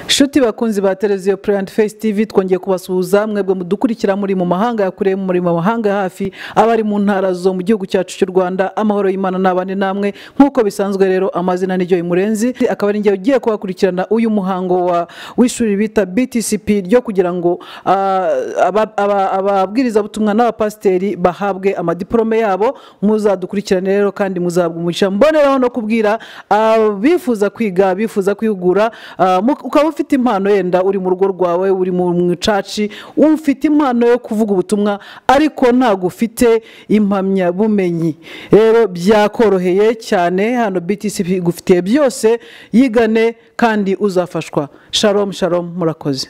inshuti bakunzi ba televiziyo purayinti fesi tivi twongeye kubasuhuza mwebwe mudukurikira muri mu mahanga ya kure muri mu mahanga ya hafi abari mu ntara zo mu gihugu cyacu cy'u rwanda amahoro y'imana n'abandi namwe nk'uko bisanzwe rero amazina n'iryo imurenzi akaba ari njye ugiye kuhakurikirana uyu muhango wa w'ishuri bita btcp ryo kugira ngo ah, aba- aba- ababwirizabutumwa n'abapasiteri bahabwe amadiporome yabo muzadukurikirane rero kandi muzabwa umugisha mboneraho no kubwira abifuza kwiga bifuza kwihugura ah, mu- ukaba ufite impano yenda uri mu rugo rwawe uri mu mu icaci ufite impano yo kuvuga ubutumwa ariko ntabwo ufite impamyabumenyi rero byakoroheye cyane hano btc igufitiye byose yigane kandi uzafashwa sharom sharom murakoze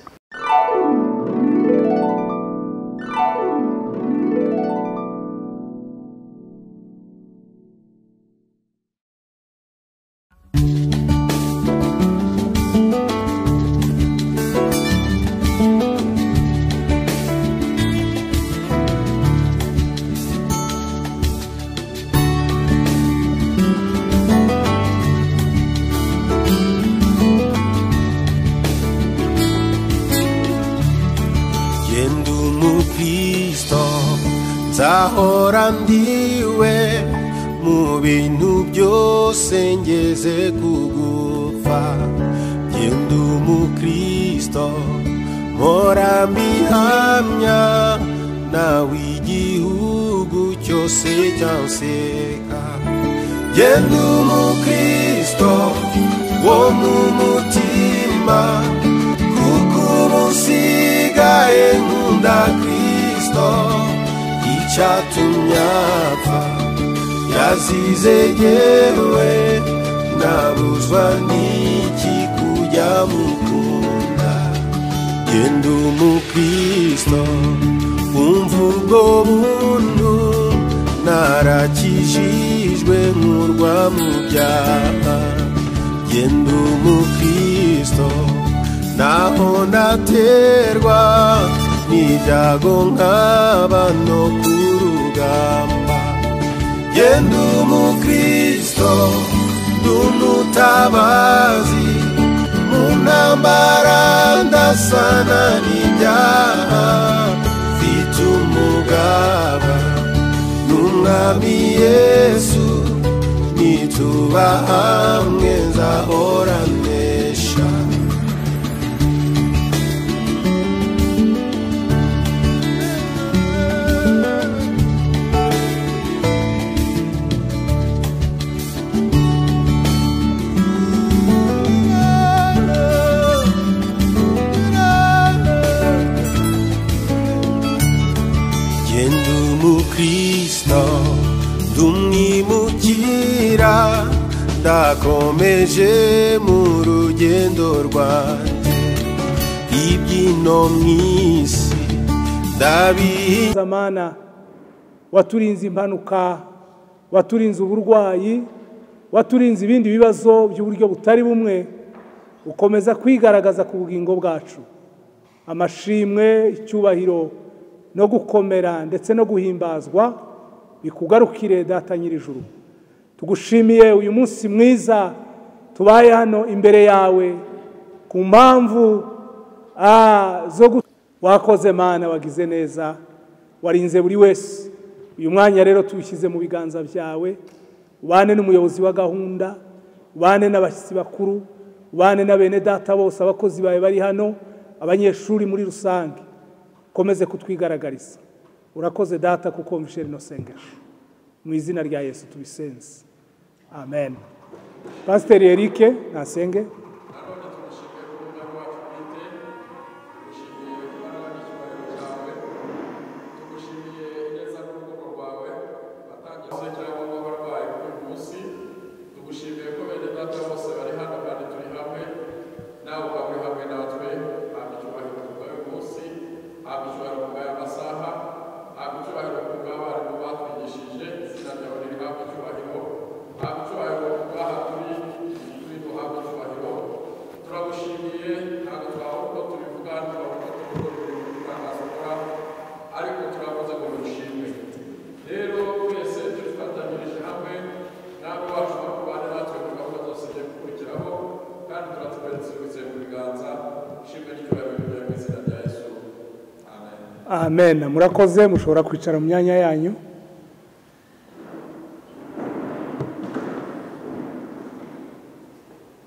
Ye ndi umukristo nzahora ndiwe mu bintu byose ngeze kugufa Ye ndi umukristo mpora mbihamya nawe igihugu cyose cyanseka Yendo umukristo wo mu mutima kuko umusigaye nkunda kristo icyatumye apfa yazize yewe nabuzwa n'iki kujya mukunda genda umukristo umva ubwo buntu narakijijwe nkurwa mu byaha genda umukristo naho naterwa n'ibyago nkaba no ku rugamba yenda umukristo ndumutabazi mu ntambara ndasana n'ibyaha mfite umugaba n'umwami yesu nituba hamwe nzahora nesha Jye ndi umukristo ndi umwimukira ndakomeje mu rugendo rwanjye ibyino mu isi ndabihinduye zamana waturinze impanuka waturinze uburwayi waturinze ibindi bibazo by'uburyo butari bumwe ukomeza kwigaragaza ku bugingo bwacu amashimwe icyubahiro no gukomera ndetse no guhimbazwa bikugarukire data nyir'ijuru tugushimiye uyu munsi mwiza tubaye hano imbere yawe ku mpamvu ah, zo gu- wakoze mana wagize neza warinze buri wese uyu mwanya rero tuwushyize mu biganza byawe ubane n'umuyobozi wa gahunda ubane n'abashyitsi bakuru ubane na bene data bose abakozi bawe bari hano abanyeshuri muri rusange ukomeze kutwigaragariza urakoze data kuko wumvishe rino sengesho mu izina rya yesu tubisenze amen pasiteri eric nasenge turagushimiye ntabwo twabona uko tubivuga twabona uko tubikora mu itangazamakuru ariko turakoze ngo dushimwe rero twese turifatanyirije hamwe ntabwo wacu no kubana natwe mu gahunda zose zigiye gukurikiraho kandi turatuberetse ibize mu biganza amen murakoze mushobora kwicara mu myanya yanyu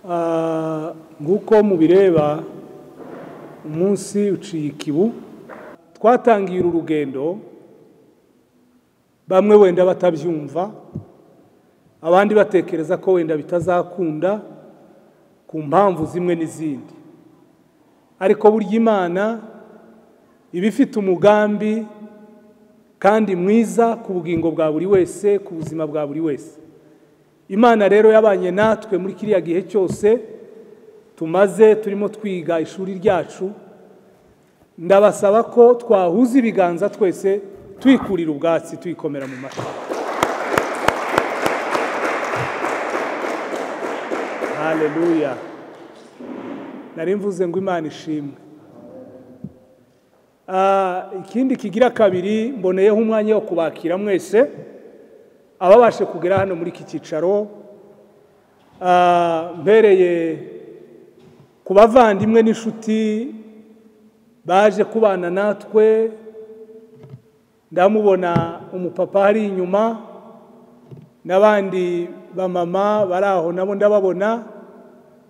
Ah, nk'uko mubireba umunsi uciye ikibu twatangiye uru rugendo bamwe wenda batabyumva abandi batekereza ko wenda bitazakunda ku mpamvu zimwe n'izindi ariko burya imana iba ifite umugambi kandi mwiza ku bugingo bwa buri wese ku buzima bwa buri wese imana rero yabanye natwe muri kiriya gihe cyose tumaze turimo twiga ishuri ryacu ndabasaba ko twahuza ibiganza twese twikurira ubwatsi tuyikomera mu matwi haleluya nari mvuze ngo imana ishimwe Ah, ikindi kigira kabiri mboneyeho umwanya wo kubakira mwese ababashe kugera hano muri iki cyicaro Ah, mpereye ku bavandimwe n'inshuti baje kubana natwe ndamubona umupapa ari inyuma n'abandi bamama bari aho nabo ndababona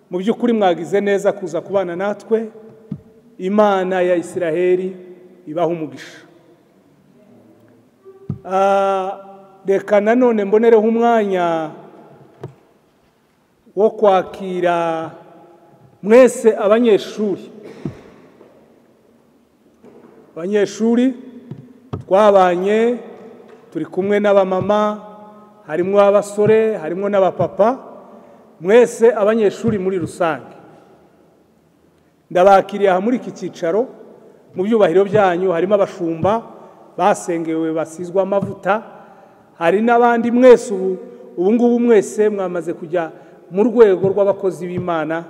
mu by'ukuri mwagize neza kuza kubana natwe imana ya isiraheli ibaha umugisha Ah, reka nanone mbonereho umwanya wo kwakira mwese abanyeshuri abanyeshuri twabanye turi kumwe n'abamama harimo abasore harimo n'abapapa mwese abanyeshuri muri rusange ndabakiriye aha muri iki cyicaro mu byubahiro byanyu harimo abashumba basengewe basizwa amavuta hari n'abandi mwese ubu ubu ngubu mwese mwamaze kujya mu rwego rw'abakozi b'imana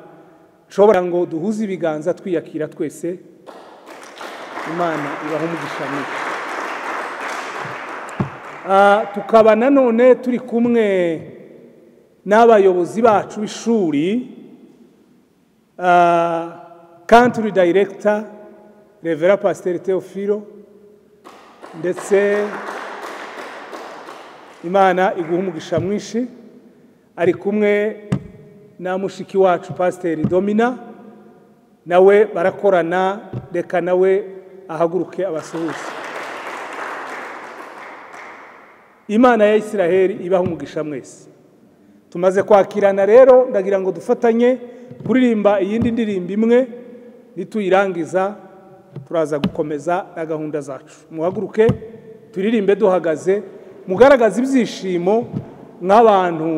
nshobora ngo duhuze ibiganza twiyakira twese imana ibaha umugisha mwinshi Ah, tukaba nanone turi kumwe n'abayobozi bacu b'ishuri ah, country director revera pasiteri teofilo ndetse imana iguha umugisha mwinshi ari kumwe na mushiki wacu pasiteri domina nawe barakorana reka nawe ahaguruke abasuhuze imana ya isiraheli ibaha umugisha mwese tumaze kwakirana rero ndagira ngo dufatanye kuririmba iyindi ndirimbo imwe nituyirangiza turaza gukomeza na gahunda zacu muhaguruke turirimbe duhagaze mugaragaze ibyishimo nk'abantu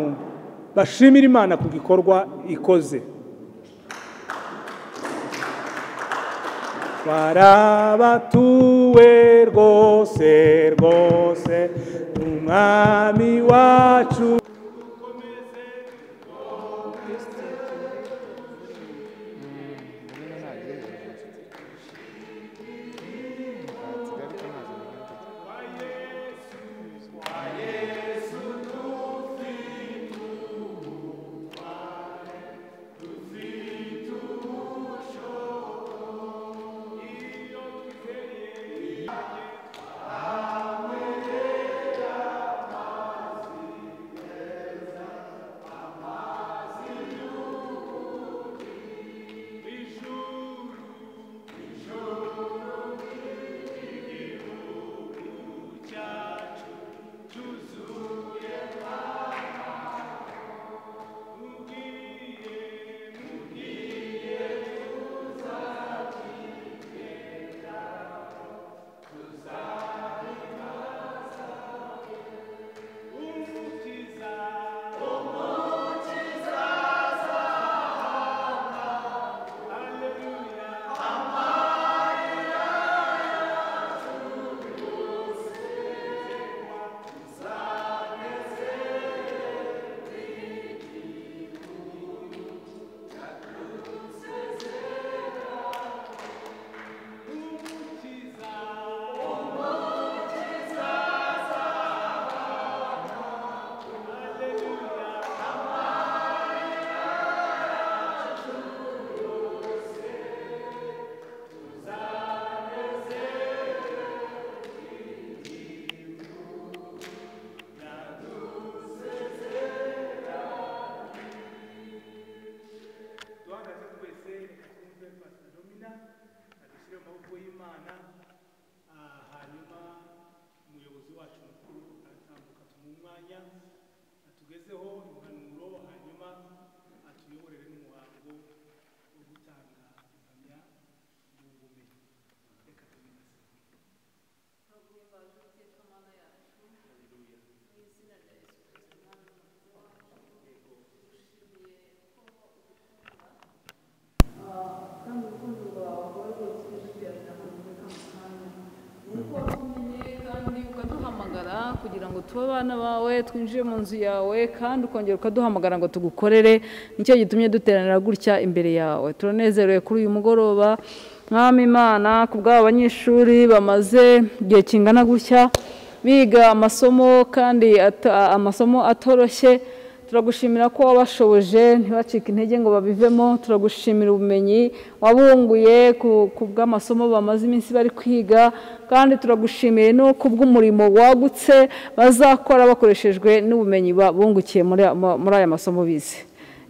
bashimira imana ku gikorwa ikoze barabatuwe rwose rwose umwami wacu dushyire mu maboko y'imana ah, hanyuma umuyobozi wacu mukuru aratambuka tumuha umwanya atugezeho impanuro hanyuma atuyoborere n'umuhango wo gutanga impamyabumenyi reka tubibaze Baguye baje guteka Mana yacu haleluya mu izina rya Yesu Kristo Umwami wacu yego dushimiye ko udukunda kandi urukundo rwawe rwose rutugirira ahantu hatandukanye ni uko watumenye kandi ukaduhamagara kugira ngo tube abana bawe twinjire mu nzu yawe kandi ukongera ukaduhamagara ngo tugukorere nicyo gitumye duteranira gutya imbere yawe turanezerewe kuri uyu mugoroba mwami imana ku bw'aba banyeshuri bamaze igihe kingana gutya biga amasomo kandi ata- amasomo atoroshye turagushimira ko wabashoboje ntibacike intege ngo babivemo turagushimira ubumenyi wabunguye ku- ku bw'amasomo bamaze iminsi bari kwiga kandi turagushimiye no ku bw'umurimo wagutse bazakora bakoreshejwe n'ubumenyi babungukiye muri a- mu- muri aya masomo bize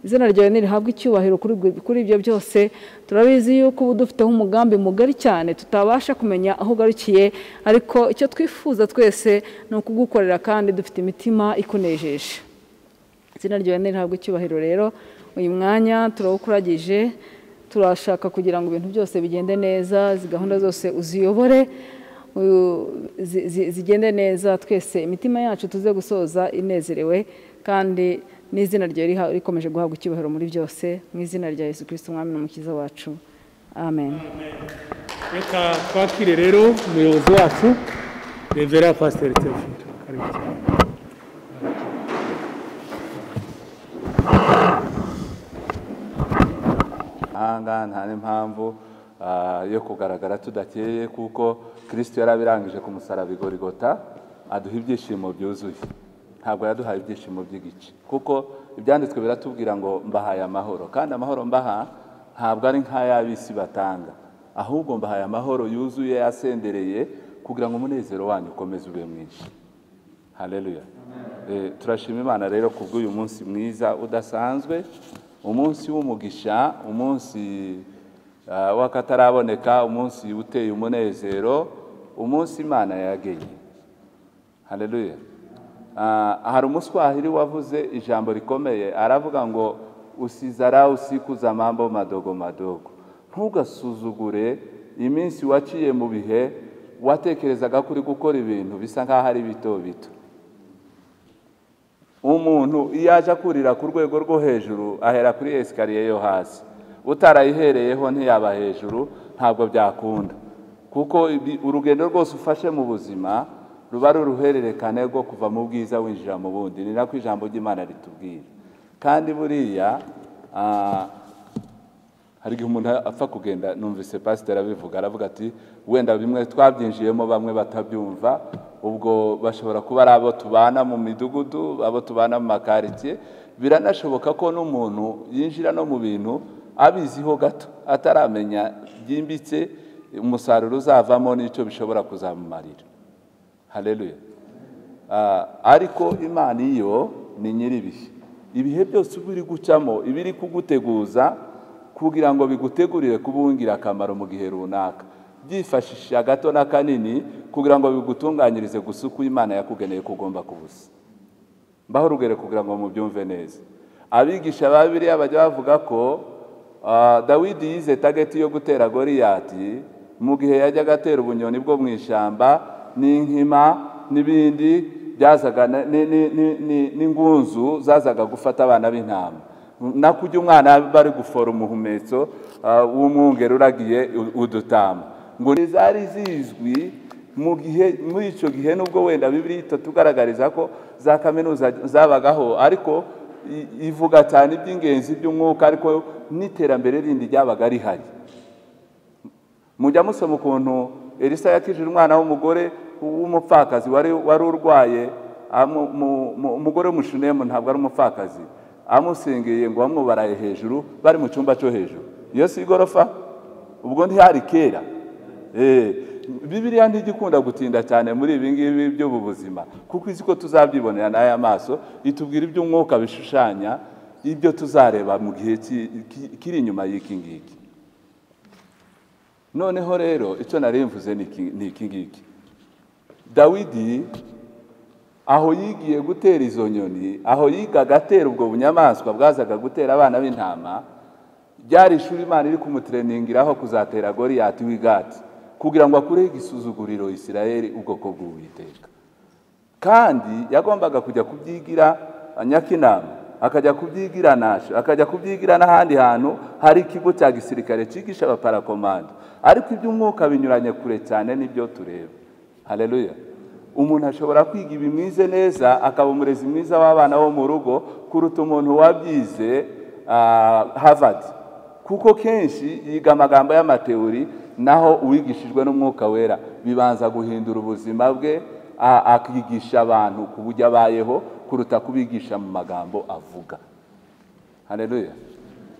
izina ryawe ntirihabwe icyubahiro kuri bwi- kuri ibyo byose turabizi yuko uba dufiteho umugambi mugari cyane tutabasha kumenya aho ugarukiye ariko icyo twifuza twese ni ukugukorera kandi dufite imitima ikunejeje izina ryawe ntirihabwe icyubahiro rero uyu mwanya turawukuragije turashaka kugira ngo ibintu byose bigende neza izi gahunda zose uziyobore u- zi- zi- zigende neza twese imitima yacu tuze gusoza inezerewe kandi n'izina ryawe riha- rikomeje guhabwa icyubahiro muri byose mu izina rya yesu kirisito umwami n'umukiza wacu amen reka twakire rero umuyobozi wacu revera pasiteri teofilo karibu cyane mahanga nta n'impamvu ah, yo kugaragara tudakeye kuko kirisito yarabirangije ku musaraba igorigota aduha ibyishimo byuzuye ntabwo yaduhaye ibyishimo by'igice kuko ibyanditswe biratubwira ngo mbahaye amahoro kandi amahoro mbaha ntabwo ari nk'ay'ab'isi batanga ahubwo mbahaye amahoro yuzuye yasendereye kugira ngo umunezero wanyu ukomeze ube mwinshi haleluya Eh, turashima imana rero ku bw'uyu munsi mwiza udasanzwe umunsi w'umugisha umunsi ah, w'akataraboneka umunsi uteye umunezero umunsi imana yageye haleluya Ah, hari umuswahili wavuze ijambo rikomeye aravuga ngo usizara usikuza mambo madogo madogo ntugasuzugure iminsi waciye mu bihe watekerezaga kuri gukora ibintu bisa nk'aho ari bito bito umuntu iyo aje akurira ku rwego rwo hejuru ahera kuri esikariye yo hasi utarayihereyeho ntiyaba hejuru ntabwo byakunda kuko ibi- urugendo rwose ufashe mu buzima ruba ari uruhererekane rwo kuva mu bwiza winjira mu bundi ni nako ijambo ry'imana ritubwira kandi buriya ah, hari igihe umuntu apfa kugenda numvise pasiteri abivuga aravuga ati wenda bimwe twabyinjiyemo bamwe batabyumva ubwo bashobora kuba ari abo tubana mu midugudu abo tubana mu makaritsiye biranashoboka ko n'umuntu yinjira no mu bintu abiziho gato ataramenya byimbitse umusaruro uzavamo n'icyo bishobora kuzamumarira haleluya Ah, ariko imana iyo ni nyir'ibihe ibihe byose uba uri gucamo iba iri kuguteguza kugira ngo bigutegurire kuba uw'ingirakamaro mu gihe runaka byifashisha gato na kanini kugira ngo bigutunganyirize gusa uko imana yakugeneye ko ugomba kubusa mbaho urugero kugira ngo mubyumve neza abigisha ba biriya bajya bavuga ko ah, dawidi yize tageti yo gutera goriyati mu gihe yajyaga atera ubunyoni bwo mu ishyamba n'inkima n'ibindi byazaga na- ni- ni- ni- ni- n'ingunzu zazaga gufata abana b'intama nako ujya umwana bari gufora umuhumetso ah, w'umwungeri uragiye u- udutama ngo ntizari zizwi mu gihe muri icyo gihe nubwo wenda bibiri itatugaragariza ko za kaminuza zabagaho ariko i- ivuga cyane iby'ingenzi by'umwuka ariko n'iterambere rindi ryabaga rihari mujya musoma ukuntu elisa yakijije umwana w'umugore w'umupfakazi wari wari urwaye amu- mu- mu- umugore w'umushinemu ntabwo ari umupfakazi amusingiye ngo bamwubaraye hejuru bari mu cyumba cyo hejuru iyo si igorofa ubwo ntihari kera Eh, bibiriya ntigikunda gutinda cyane muri ibi ngibi by'ubu buzima kuko izi ko tuzabyibonera n'aya maso itubwira iby'umwuka bishushanya ibyo tuzareba mu gihe ki- ki- kiri inyuma y'iki ngiki noneho rero icyo narimvuze ni iki ni iki ngiki dawidi aho yigiye gutera izo nyoni aho yigaga atera ubwo bunyamaswa bwazaga gutera abana b'intama ryari ishuri imana iri kumutereningiraho kuzatera goriyati w'igati kugira ngo akureho igisuzuguriro isirayeli ubwoko bw'uwiteka kandi yagombaga kujya kubyigira nyakinama akajya kubyigira nasho akajya kubyigira n'ahandi hantu hari ikigo cya gisirikare cyigisha abaparakomando ariko iby'umwuka binyuranye kure cyane n'ibyo tureba hareruya umuntu ashobora kwiga ibi mwize neza akaba umurezi mwiza w'abana bo mu rugo kuruta umuntu wabyize havadi kuko kenshi yiga amagambo y'amateori naho uwigishijwe n'umwuka wera bibanza guhindura ubuzima bwe a- akigisha abantu ku buryo abayeho kuruta kubigisha mu magambo avuga hareruya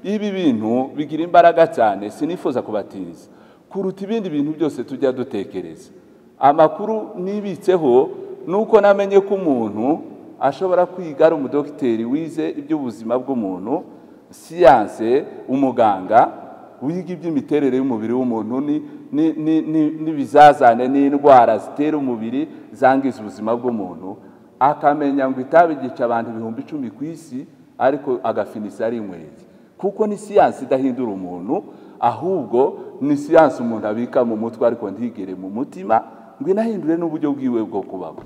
ibi bintu bigira imbaraga cyane sinifuza kubatiriza kuruta ibindi bintu byose tujya dutekereza amakuru nibitseho ni uko namenye ko umuntu ashobora kwiga ari umudogiteri wize iby'ubuzima bw'umuntu siyanse umuganga wiga iby'imiterere y'umubiri w'umuntu ni- ni- ni- ni- n'ibizazane n'indwara zitera umubiri zangiza ubuzima bw'umuntu akamenya ngo itabi ryica abantu ibihumbi icumi ku isi ariko agafinisa ari inkwezi kuko ni siyansi idahindura umuntu ahubwo ni siyansi umuntu abika mu mutwe ariko ntigere mu mutima ngo inahindure n'uburyo bwiwe bwo kubaho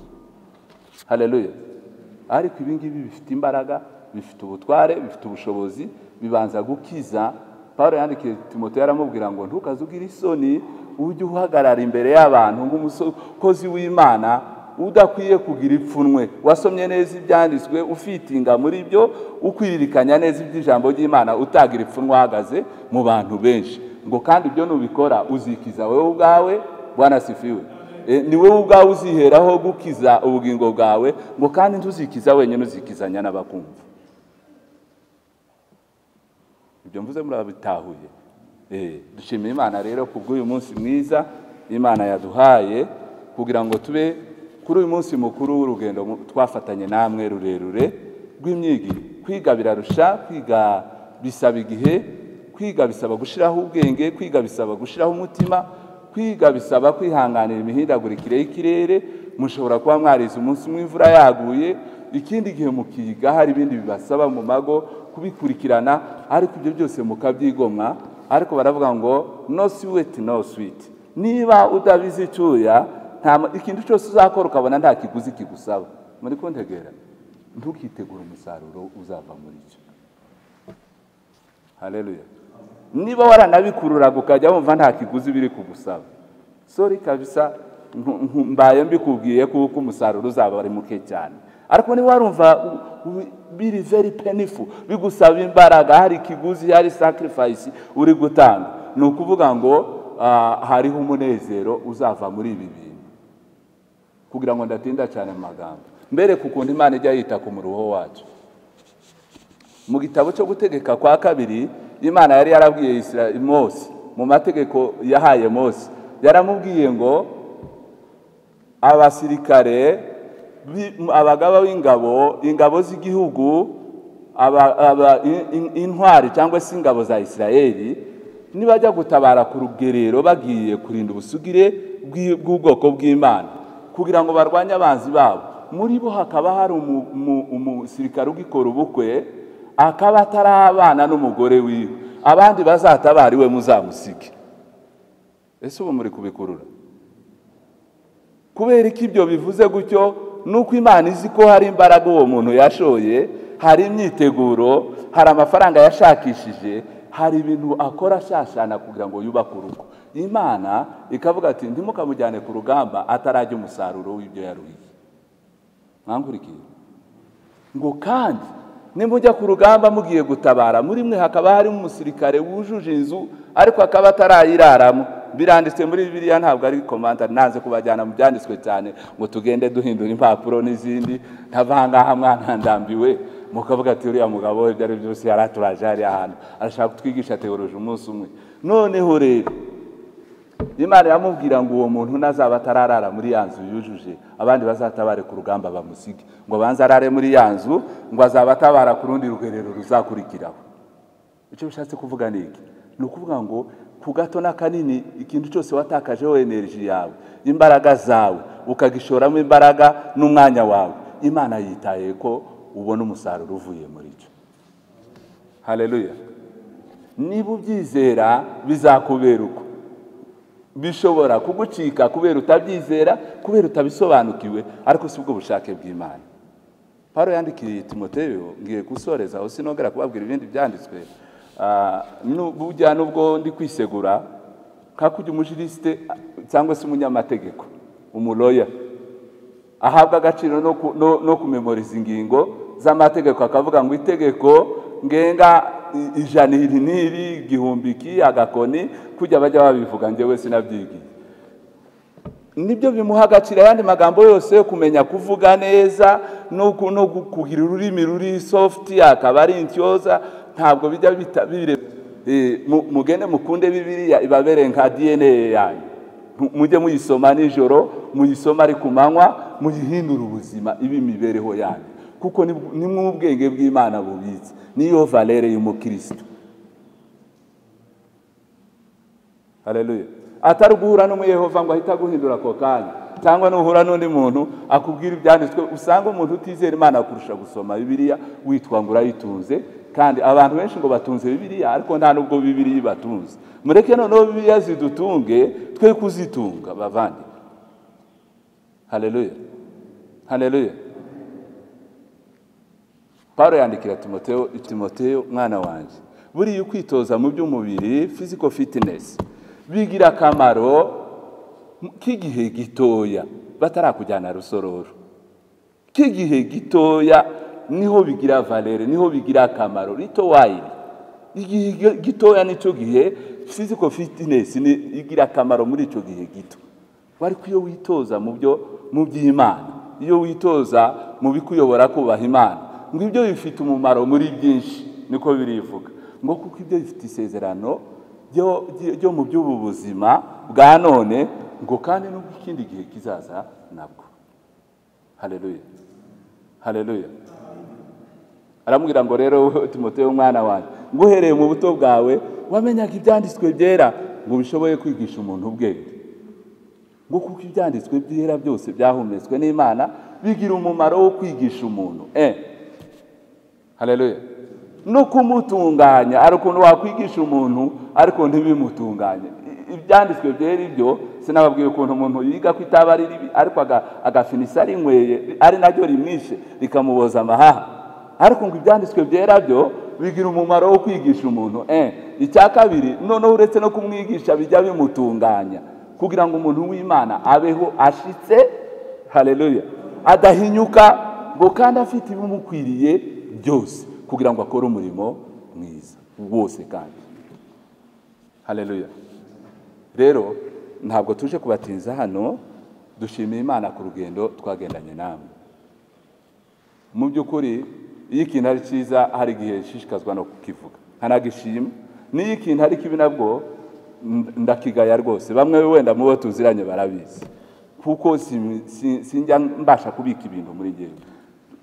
hareruya ariko ibi ngibi bifite imbaraga bifite ubutware bifite ubushobozi bibanza gukiza paul yandikiye timote yaramubwira ngo ntukaze ugire isoni ujye uhagarara imbere y'abantu nk'umukozi w'imana udakwiye kugira ipfunwe wasomye neza ibyanditswe ufitinga muri byo ukwiririkanya neza iby'ijambo ry'imana utagira ipfunwe uhagaze mu bantu benshi ngo kandi ibyo nubikora uzikiza wowe ubwawe bwana sifiwe E, ni wowe ubwawe uziheraho gukiza ubugingo bwawe ngo kandi ntuzikiza wenyine uzikizanya n'abakumva ibyo mvuze murabitahuye Eh, dushimira imana rero ku bw'uyu munsi mwiza imana yaduhaye kugira ngo tube kuri uyu munsi mukuru w'urugendo mu- twafatanye namwe rurerure rw'imyigire kwiga birarusha kwiga bisaba igihe kwiga bisaba gushyiraho ubwenge kwiga bisaba gushyiraho umutima kwiga bisaba kwihanganira imihindagurikire y'ikirere mushobora kuba mwarize umunsi umwe imvura yaguye ikindi gihe mukiga hari ibindi bibasaba mu mago kubikurikirana ariko ibyo byose mukabyigomwa ariko baravuga ngo no sweet no sweet niba utabizi icyuya nta ma- ikintu cyose uzakora ukabona nta kiguzi kigusaba muri kuntegera ntukitegure umusaruro uzava muri cyo hareruya niba waranabikururaga ukajya wumva nta kiguzi biri kugusaba sori kabisa ntu- ntu- mbaye mbikubwiye kuko umusaruro uzaba ari muke cyane ariko niba warumva u- u- biri very penifu bigusaba imbaraga hari ikiguzi hari sacrifice uri gutanga ni ukuvuga ngo ah, hariho umunezero uzava muri ibi bintu kugira ngo ndatinda cyane mu magambo mbere ku kuntu imana ijya yita ku muruho wacu mu gitabo cyo gutegeka kwa kabiri imana yari yarabwiye Isira- mose mu mategeko yahaye mose yaramubwiye ngo abasirikare bi- abagaba b'ingabo ingabo z'igihugu aba- aba- in- in- intwari cyangwa se ingabo za isirayeli nibajya gutabara ku rugerero bagiye kurinda ubusugire bw'i- bw'ubwoko bw'imana kugira ngo barwanye abanzi babo muri bo hakaba hari umu- umu- umusirikare ugikora ubukwe akaba atarabana n'umugore wiwe abandi bazatabara iwe muzamusige ese ubu muri kubikurura kubera ko ibyo bivuze gutyo nuko imana izi ko hari imbaraga uwo muntu yashoye hari imyiteguro hari amafaranga yashakishije hari ibintu akora ashashana kugira ngo yubake urugo imana ikavuga ati ntimukamujyane ku rugamba atarajya umusaruro w'ibyo yaruhiye mwankurikiye ngo kandi nimujya ku rugamba mugiye gutabara muri mwe hakaba harimo umusirikare wujuje inzu ariko akaba atarayiraramo biranditse muri bibiliya ntabwo ari komandari nanze kubajyana mu byanditswe cyane ngo tugende duhindura impapuro n'izindi ntavangaha mwana ndambiwe mukavuga ati uriya mugabo we ibyo ari byo byose yari aturaje hariya hantu arashaka kutwigisha teoroje umunsi umwe noneho rero imana iramubwira ngo uwo muntu nazaba atararara muri ya nzu yujuje abandi bazatabare ku rugamba bamusige ngo abanze arare muri ya nzu ngo azaba atabara ku rundi rugerero ruzakurikiraho icyo bishatse kuvuga ni iki ni ukuvuga ngo ku gato n'akanini ikintu cyose watakajeho energy yawe imbaraga zawe ukagishoramo imbaraga n'umwanya wawe imana yitaye ko ubona umusaruro uvuye muri cyo hareruya niba ubyizera bizakubera uko bishobora kugucika kubera utabyizera kubera utabisobanukiwe ariko si ubwo bushake bw'imana Pawulo yandikiye timoteyo ngiye gusoreza aho sinongera kubabwira ibindi byanditswe Ah, nu- burya nubwo ndi kwisegura nka kujya umujirisite cyangwa se umunyamategeko umuroya ahabwa agaciro no ku- no no kumemoriza ingingo z'amategeko akavuga ngo itegeko ngenga i- ijana iri n'iri igihumbi iki agakoni kujya bajya babivuga njyewe sinabyigiye nibyo bimuha agaciro ayandi magambo yose yo kumenya kuvuga neza no ku- no gu- kugira ururimi ruri sofuti akaba ari intyoza ntabwo bijya bita- bire Eh, mu- mugende mukunde bibiriya ibabere nka dna yanyu Mu- mujye muyisoma nijoro muyisoma ari ku manywa muyihindure ubuzima ibe imibereho yanyu kuko ni ni mwe ubwenge bw'imana bubitse niyo valere y'umukristo hareruye atari guhura n'umuyehova ngo ahite aguhindura ako kanya cyangwa nuhura n'undi muntu akubwira ibyanditswe usanga umuntu utizera imana kurusha gusoma bibiliya witwa ngo urayitunze kandi abantu benshi ngo batunze bibiliya ariko nta n'ubwo bibiliya ibatunze mureke noneho bibiliya zidutunge twe kuzitunga bavandi hareruye hareruye Pawulo yandikira Timoteyo, Timoteyo mwana wanjye buriya ukwitoza mu by'umubiri physical fitness bigira akamaro mu- k'igihe gitoya batarakujyana rusororo k'igihe gitoya niho bigira valere niho bigira akamaro rito wayiri igihe gi- gitoya nicyo gihe physical fitness ni igira akamaro muri icyo gihe gito ariko iyo witoza mu byo mu by'imana iyo witoza mu bikuyobora kubaha imana ngo ibyo bifite umumaro muri byinshi niko birivuga ngo kuko ibyo bifite isezerano ryo- ryo ryo mu by'ubu buzima bwa none ngo kandi n'ubw'ikindi gihe kizaza nabwo hareruye hareruya aramubwira ngo rero wowe timoteyo mwana wanjye ngo uhereye mu buto bwawe wamenyaga ibyanditswe byera ngo bishoboye kwigisha umuntu ubwenge ngo kuko ibyanditswe byera byose byahumetswe n'imana bigira umumaro wo kwigisha umuntu eh hareruya no kumutunganya hari ukuntu wakwigisha umuntu ariko ntibimutunganye I- ibyanditswe byera ibyo sinababwiye ukuntu umuntu yiga ko itaba ari ribi ariko aga- agafinisa rinyweye ari naryo rimwishe rikamuboza amahaha ariko ngo ibyanditswe byera byo bigira umumaro wo kwigisha umuntu eh icya kabiri noneho uretse no kumwigisha bijya bimutunganya kugira ngo umuntu w'imana abeho ashitse hareruya adahinyuka ngo kandi afite ibimukwiriye byose kugira ngo akore umurimo mwiza wose kandi hareruya rero ntabwo tuje kubatinza hano dushimiye imana ku rugendo twagendanye namwe mu by'ukuri iyo ikintu ari cyiza hari igihe nshishikazwa no kukivuga nkanagishima n'iyo ikintu ari kibi nabwo nd- ndakigaya rwose bamwe wenda mu bo tuziranye barabizi kuko si- si- sinjya mbasha kubika ibintu muri ngewe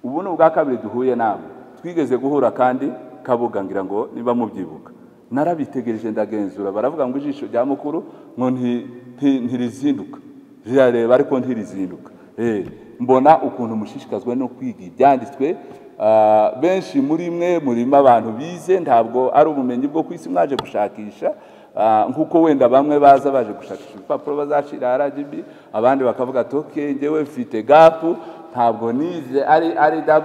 ubu ni ubwa kabiri duhuye namwe twigeze guhura kandi kabuga ngira ngo niba mubyibuka narabitegereje ndagenzura baravuga ngo ijisho rya mukuru ngo nti- nti- ntirizinduka rirareba ariko ntirizinduka Eh, mbona ukuntu mushishikazwa no kwiga ibyanditswe Ah, benshi muri mwe murimo abantu bize ntabwo ari ubumenyi bwo ku isi mwaje gushakisha Ah, nk'uko wenda bamwe baza baje gushakisha ibipapuro bazashira rgb abandi bakavuga ati ok ngewe mfite gapu ntabwo nize ari ari wda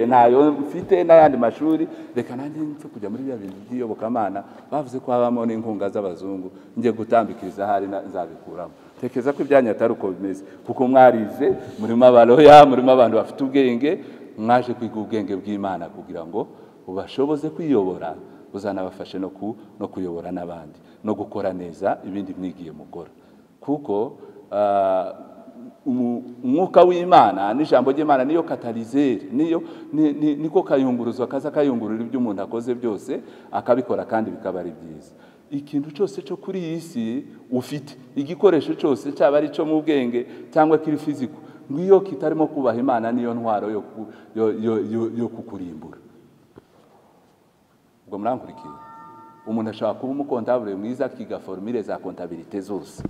ntayo mfite n'ayandi mashuri reka nanjye nze kujya muri bya bintu by'iyobokamana bavuze ko habamo n'inkunga z'abazungu njye gutambikiriza ahari na- nzabikuramo tekereza ko ibyanyu atari uko bimeze kuko mwarize murimo abaroya murimo abantu bafite ubwenge mwaje kwiga ubwenge bw'imana kugira ngo ubashoboze kwiyobora buzanabafashe no ku- no kuyobora n'abandi no gukora neza ibindi mwigiye mukora kuko ah, umu- umwuka w'imana n'ijambo ry'imana niyo katalizeri niyo ni- ni- niko kayunguruzwa kaza kayungurura ibyo umuntu akoze byose akabikora kandi bikaba ari byiza ikintu cyose cyo kuri iyi si ufite igikoresho cyose cyaba ari cyo mu bwenge cyangwa kiri fiziko ngiyo kitarimo kubaha imana niyo ntwaro yo ku- yo- yo- yo- yo kukurimbura ubwo murankurikiye umuntu ashobora kuba umukontabure mwiza akiga forumire za kontabirite zose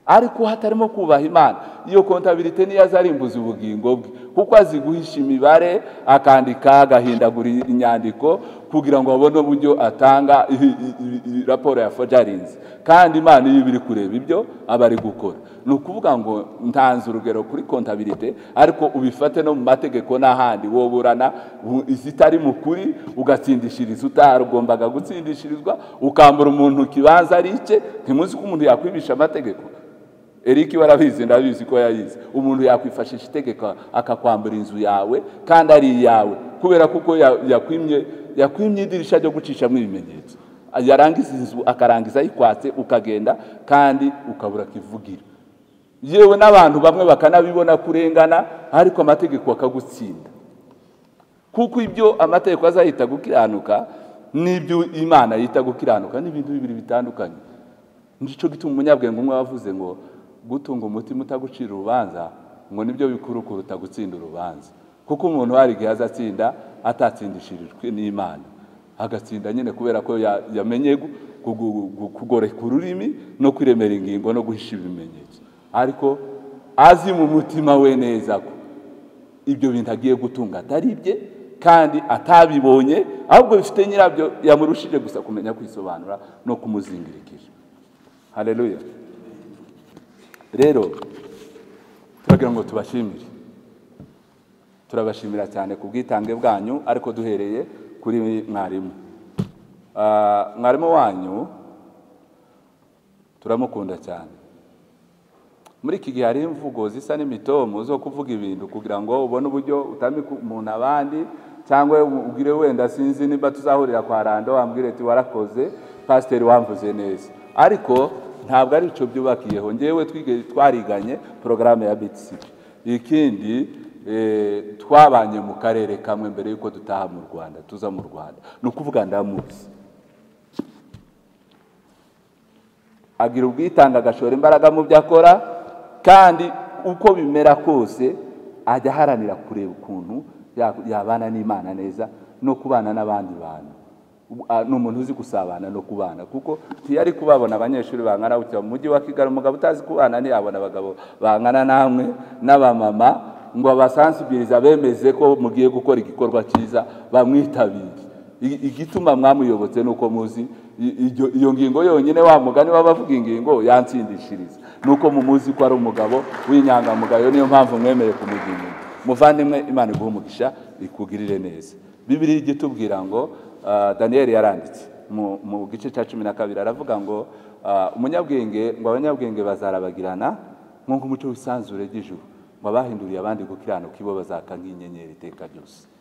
ariko uwo atarimo kubaha imana iyo kontabirite niyo azarimbuza ubugingo bwe kuko azi guhisha imibare akandika agahindagura inyandiko kugira ngo abone uburyo atanga i- i- i- i- raporo ya fojarinzi kandi imana iyo iba iri kureba ibyo aba ari gukora ni ukuvuga ngo ntanze urugero kuri kontabirite ariko ubifate no mu mategeko n'ahandi woburana bu- izitari mu kuri ugatsindishiriza utarugombaga gutsindishirizwa ukambura umuntu ikibanza ari icye ntimuzi ko umuntu yakwibisha amategeko Eric warabizi ndabizi ko yayizi umuntu yakwifashisha itegeko akakwambura inzu yawe kandi ari iyawe kubera kuko ya- yakwimye yakwimye idirisha ryo gucishamo ibimenyetso yarangiza inzu akarangiza ayikwatse ukagenda kandi ukabura kivugira yewe n'abantu bamwe bakanabibona kurengana ariko amategeko akagutsinda kuko ibyo amategeko azahita gukiranuka n'ibyo imana yita gukiranuka ni ibintu bibiri bitandukanye nicyo gituma umunyabwenge umwe wavuze ngo gutunga umutima utagucira urubanza ngo nibyo bikuru kuruta gutsinda urubanza kuko umuntu hari igihe azatsinda atatsindishirijwe n'imana agatsinda nyine kubera ko ya- yamenye gu- gu- gu- gu- kugoreka ururimi no kwiremera ingingo no guhisha ibimenyetso ariko azi mu mutima we neza ko ibyo bintu agiye gutunga atari ibye kandi atabibonye ahubwo bifite nyirabyo yamurushije gusa kumenya kwisobanura no kumuzingirikije hareruya rero turagira ngo tubashimire turabashimira cyane ku bwitange bwanyu ariko duhereye kuri mwarimu Ah, mwarimu wanyu turamukunda cyane muri iki gihe hariho imvugo zisa n'imitomo zo kuvuga ibintu kugira ngo ubone uburyo utamika umuntu abandi cyangwa ubwire wenda sinzi niba tuzahurira kwa rando wambwire ati warakoze pasiteri wamvuze neza ariko ntabwo ari icyo byubakiyeho ngewe twige- twariganye porogaramu ya btcp ikindi eh, twabanye mu karere kamwe mbere y'uko dutaha mu rwanda tuza mu rwanda ni ukuvuga ndamuzi agira ubwitange agashora imbaraga mu byo akora kandi uko bimera kose ajya aharanira kureba ukuntu ya- yabana n'imana neza no kubana n'abandi bantu Ubu- a- ni umuntu uzi gusabana no kubana kuko ntiyari kubabona abanyeshuri bangana gutya mu mujyi wa kigali umugabo utazi kubana ntiyabona abagabo bangana namwe n'abamama ngo abasansibiriza bemeze ko mugiye gukora igikorwa cyiza bamwitabire I- igituma mwamuyobotse ni uko muzi i- iryo- iyo ngingo yonyine wa mugani w'abavuga ingingo yansindishiriza ni uko mumuzi ko ari umugabo w'inyangamugayo niyo mpamvu mwemeye kumugira ingingo muvandimwe imana iguha umugisha ikugirire neza bibiri ijya itubwira ngo ah, daniyeli yaranditse mu- mu gice cya cumi na kabiri aravuga ngo ah, umunyabwenge ngo abanyabwenge bazarabagirana nk'uko umuco w'isanzure ry'ijuru ngo abahinduriye abandi gukiranuka ibo bazaka nk'inyenyeri iteka ryose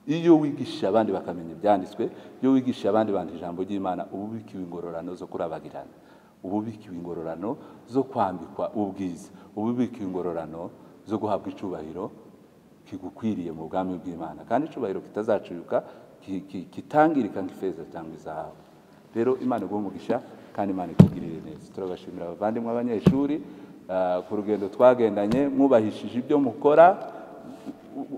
iyo wigisha abandi bakamenya ibyanditswe iyo wigisha abandi bandi ijambo ry'imana uba ubikiwe ingororano zo kurabagirana uba ubikiwe ingororano zo kwambikwa ubwiza uba ubikiwe ingororano zo guhabwa icyubahiro kigukwiriye mu bwami bw'imana kandi icyubahiro kitazacuyuka ki- ki- kitangirika nk'ifeza cyangwa izahabu rero imana iguha umugisha kandi imana ikugirire neza turabashimira abavandimwe abanyeshuri ah, ku rugendo twagendanye mwubahishije ibyo mukora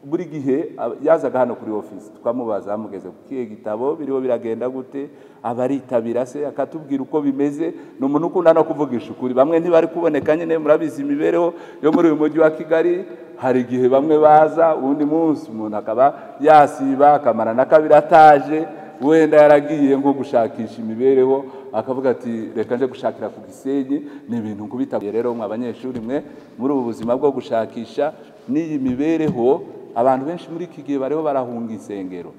buri gihe ab- yazaga hano kuri ofisi twamubaza amugeze ku kihe gitabo biriho biragenda gute abaritabira se akatubwira uko bimeze ni umuntu ukunda no kuvugisha ukuri bamwe ntibari kuboneka nyine murabizi imibereho yo muri uyu mujyi wa kigali hari igihe bamwe baza uwundi munsi umuntu akaba yasiba akamara na kabiri ataje wenda yaragiye nko gushakisha imibereho akavuga ati reka nje gushakira ku gisenyi ni ibintu nkubitabuye rero mwe abanyeshuri mwe muri ubu buzima bwo gushakisha n'iyi mibereho abantu benshi muri iki gihe bariho barahunga insengero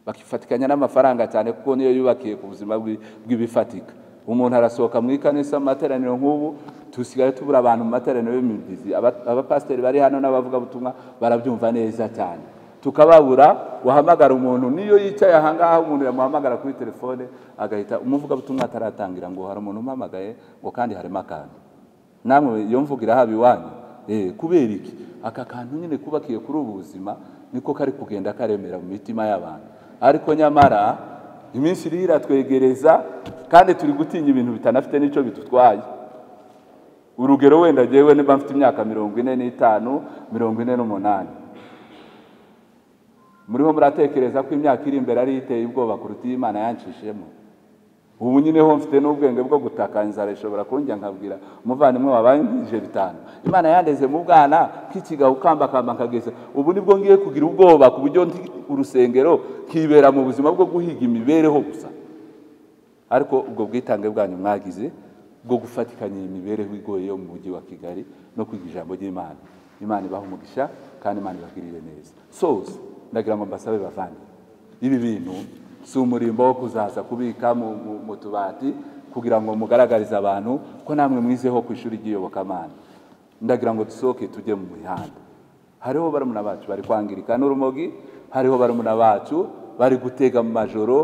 bakifatikanya n'amafaranga cyane kuko niyo yubakiye ku buzima bw'i- bw'ibifatika umuntu arasohoka mu ikanisa mu materaniro nk'ubu dusigaye tubura abantu mu materaniro y'imibyizi Aba- abapasiteri bari hano n'abavugabutumwa barabyumva neza cyane tukababura wahamagara umuntu niyo yicaye ahangaha umuntu yamuhamagara kuri telefone agahita umuvugabutumwa ataratangira ngo hari umuntu umpamagaye ngo kandi harimo akantu namwe iyo mvuga irahaba iwanyu Eh, kubera iki aka kantu nyine kubakiye kuri ubu buzima niko kari kugenda karemera mu mitima y'abantu ariko nyamara iminsi iriho iratwegereza kandi turi gutinya ibintu bitanafite n'icyo bidutwaye urugero wenda ngewe niba mfite imyaka mirongo ine n'itanu mirongo ine n'umunani muriho muratekereza ko imyaka iri imbere ari iteye ubwoba kuruta iyi imana yancishemo ubu nyine ho mfite n'ubwenge bwo gutaka inzara ishobora kunjya nkabwira umuvandimwe wabangije bitanu imana yandeze mu bwana k'ikigaho ukambakamba nkageze ubu nibwo ngiye kugira ubwoba ku buryo ndi urusengero nkibera mu buzima bwo guhiga imibereho gusa ariko ubwo bwitange bwanyu mwagize bwo gufatikanya iyi mibereho igoye yo mu mujyi wa kigali no kwiga ijambo ry'imana imana ibaha umugisha kandi imana ibagirire neza soza ndagira ngo mbasabe bavandimwe ibi bintu si umurimbo wo kuzaza kubika mu- mu- mu tubati kugira ngo mugaragarize abantu ko namwe mwizeho ku ishuri ry'iyobokamana ndagira ngo dusohoke tujye mu mihanda hariho barumuna bacu bari kwangirika n'urumogi hariho barumuna bacu bari gutega mu majoro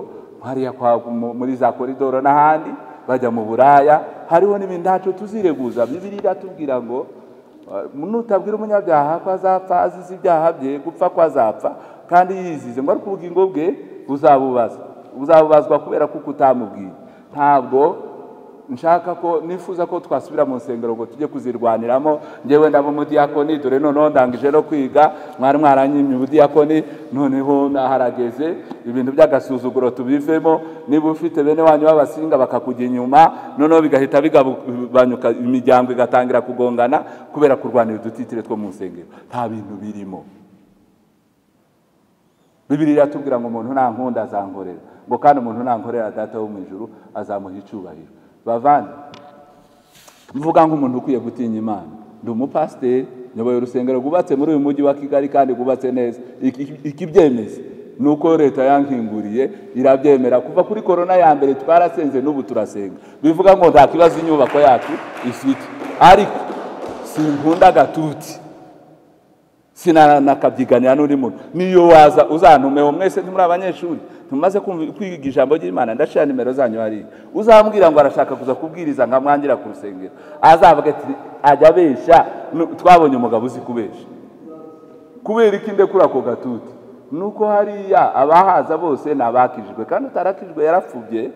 hariya kwa- mu- muri za koridoro n'ahandi bajya mu buraya hariho n'ibindi ntacyo tuzireguza bibiri iratubwira ngo eh, nutabwira umunyabyaha ko azapfa azize ibyaha bye gupfa ko azapfa kandi yizize ngo ariko ubugingo bwe buzabubaza buzabubazwa kubera kuko utamubwiye ntabwo nshaka ko nifuza ko twasubira mu nsengero ngo tujye kuzirwaniramo ngewe ndaba umudiyakoni dore noneho ndangije no kwiga mwari mwaranyimye ubudiyakoni noneho naharageze ibintu by'agasuzuguro tubivemo niba ufite bene wanyu b'abasinga bakakujya inyuma noneho bigahita bigabanyuka imiryango igatangira kugongana kubera kurwanira udutitire two mu nsengero nta bintu birimo bibiri iratubwira ngo umuntu nankunda azankorera ngo kandi umuntu nankorera data wo mu ijuru azamuha icyubahiro bavana mvuga nk'umuntu ukwiye gutinya imana ndi umupasiteri nyoboye urusengero rwubatse muri uyu mujyi wa kigali kandi rwubatse neza Iki- iki- ikibyemeza ni uko leta yankinguriye irabyemera kuva kuri korona ya mbere twarasenze n'ubu turasenga bivuga ngo nta kibazo inyubako yacu ifite ariko sinkunda agatuti sinanakabyiganira n'undi muntu niyo waza uzantumeho mwese ntimuri abanyeshuri tumaze kumva- kwiga ijambo ry'imana ndashira nimero zanyu hariya uzambwira ngo arashaka kuza kubwiriza nkamwangira ku rusengero azavuga ati ajya abeshya Nu- twabonye umugabo uzi kubesha kubera iki ndekura ako gatuti nuko hariya abahaza bose ni abakijijwe kandi utarakijwe yarapfubye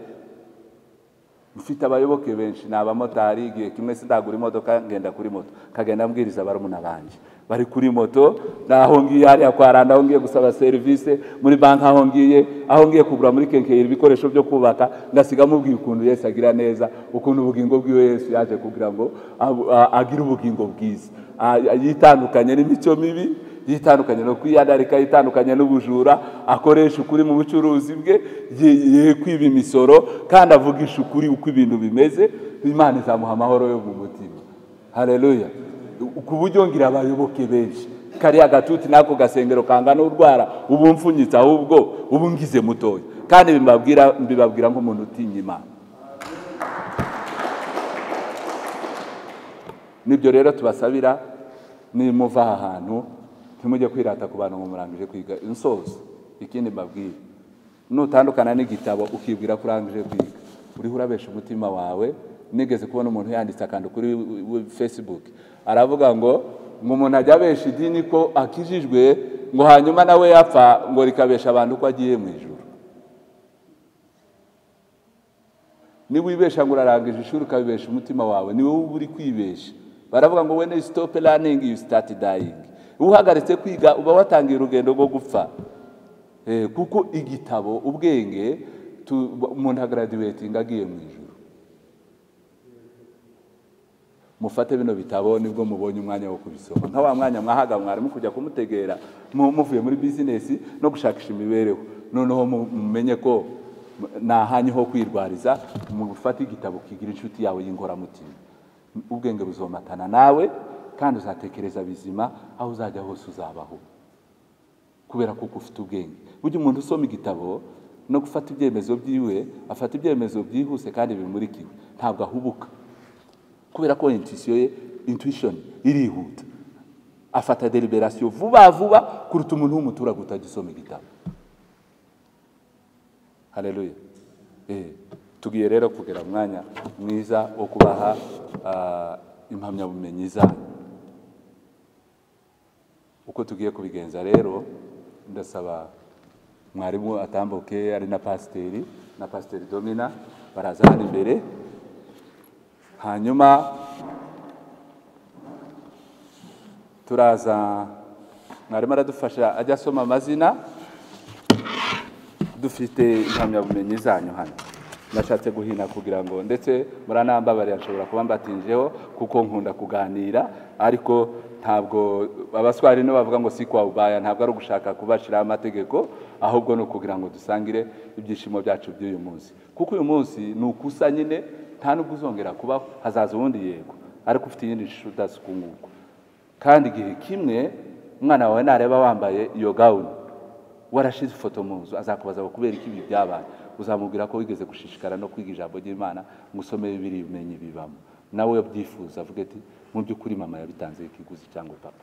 mfite abayoboke benshi ni abamotari igihe kimwe sindagura imodoka ngenda kuri moto kagenda mbwiriza barumuna banjye bari kuri moto naho ngiye hariya kwa randa aho ngiye gusaba serivisi muri banki aho ngiye aho ngiye kugura muri kenkeyiri ibikoresho byo kubaka ngasiga mubwiye ukuntu yesu agira neza ukuntu ubugingo bw'iwe yesu yaje kugira ngo abu- a- agire ubugingo bwiza A- yitandukanye n'imico mibi yitandukanye no kwiyandarika yitandukanye n'ubujura akoresha ukuri mu bucuruzi bwe ye- ye kwiba imisoro kandi avugisha ukuri uko ibintu bimeze imana izamuha amahoro yo mu mutima hareruya ku buryo ngira abayoboke benshi kariya gatuti n'ako gasengero kangana urwara ubu mfunyitse ahubwo ubu ngize mutoya kandi mbibabwira mbibabwira nk'umuntu utinya imana nibyo rero tubasabira nimuva aha hantu ntimujye kwirata ku bantu mumurangije kwiga insozo ikindi mbabwira nutandukana n'igitabo ukibwira ko urangije kwiga uriho urabesha umutima wawe nigeze kubona umuntu yanditse akantu kuri facebook aravuga ngo ngo umuntu ajya abesha idini ko akijijwe ngo hanyuma nawe yapfa ngo rikabesha abantu ko agiye mu ijuru niba wibesha ngo urarangije ishuri ukabibesha umutima wawe ni wowe uba uri kwibesha baravuga ngo when you stop learning you start dying uhagaritse kwiga uba watangiye urugendo rwo gupfa Eh, kuko igitabo ubwenge tu- umuntu agaraduwetinga agiye mu ijoro mufate bino bitabo nibwo mubonye umwanya wo kubisoma nka wa mwanya mwahaga mwarimu kujya kumutegera mu- muvuye muri bizinesi no gushakisha imibereho noneho mu- mumenye ko nahanyu ho kwirwariza mufate igitabo kigira inshuti yawe y'inkoramutima ubwenge buzomatana nawe kandi uzatekereza bizima aho uzajya hose uzabaho kubera kuko ufite ubwenge burya umuntu usoma igitabo no gufata ibyemezo byiwe afata ibyemezo byihuse kandi bimurikiwe ntabwo ahubuka kubera ko intuisiyo ye intuition irihuta afata deliberation vuba vuba kuruta umuntu w'umuturage utagisoma igitabo hareruya tugiye rero kugera mu mwanya mwiza wo kubaha ah, impamyabumenyi zanyu uko tugiye kubigenza rero ndasaba mwarimu atambuke ari na pasiteri na pasiteri domina baraza hano imbere hanyuma turaza mwarimu aradufasha ajya asoma amazina dufite impamyabumenyi zanyu hano nashatse guhina kugira ngo ndetse muranambabarira nshobora kuba mbatinjeho kuko nkunda kuganira ariko ntabwo abaswari nibo bavuga ngo si kwa ubaya ntabwo ari ugushaka kubashiraho amategeko ahubwo ni ukugira ngo dusangire ibyishimo byacu by'uyu munsi kuko uyu munsi ni ukusa nyine nta n'ubwo uzongera kubaho hazaza ubundi yego ariko ufite iyindi shusho udasuka nguko kandi igihe kimwe umwana wawe nareba wambaye iyo gawuni warashize ifoto mu nzu azakubaza ngo kubera iki ibi byabaye uzamubwira ko wigeze gushishikara no kwiga ijambo ry'imana ngo usome bibiri bimenye bibamo nawe iyo byifuza avuga ati mu by'ukuri mama yabitanze ikiguzi cyangwa papa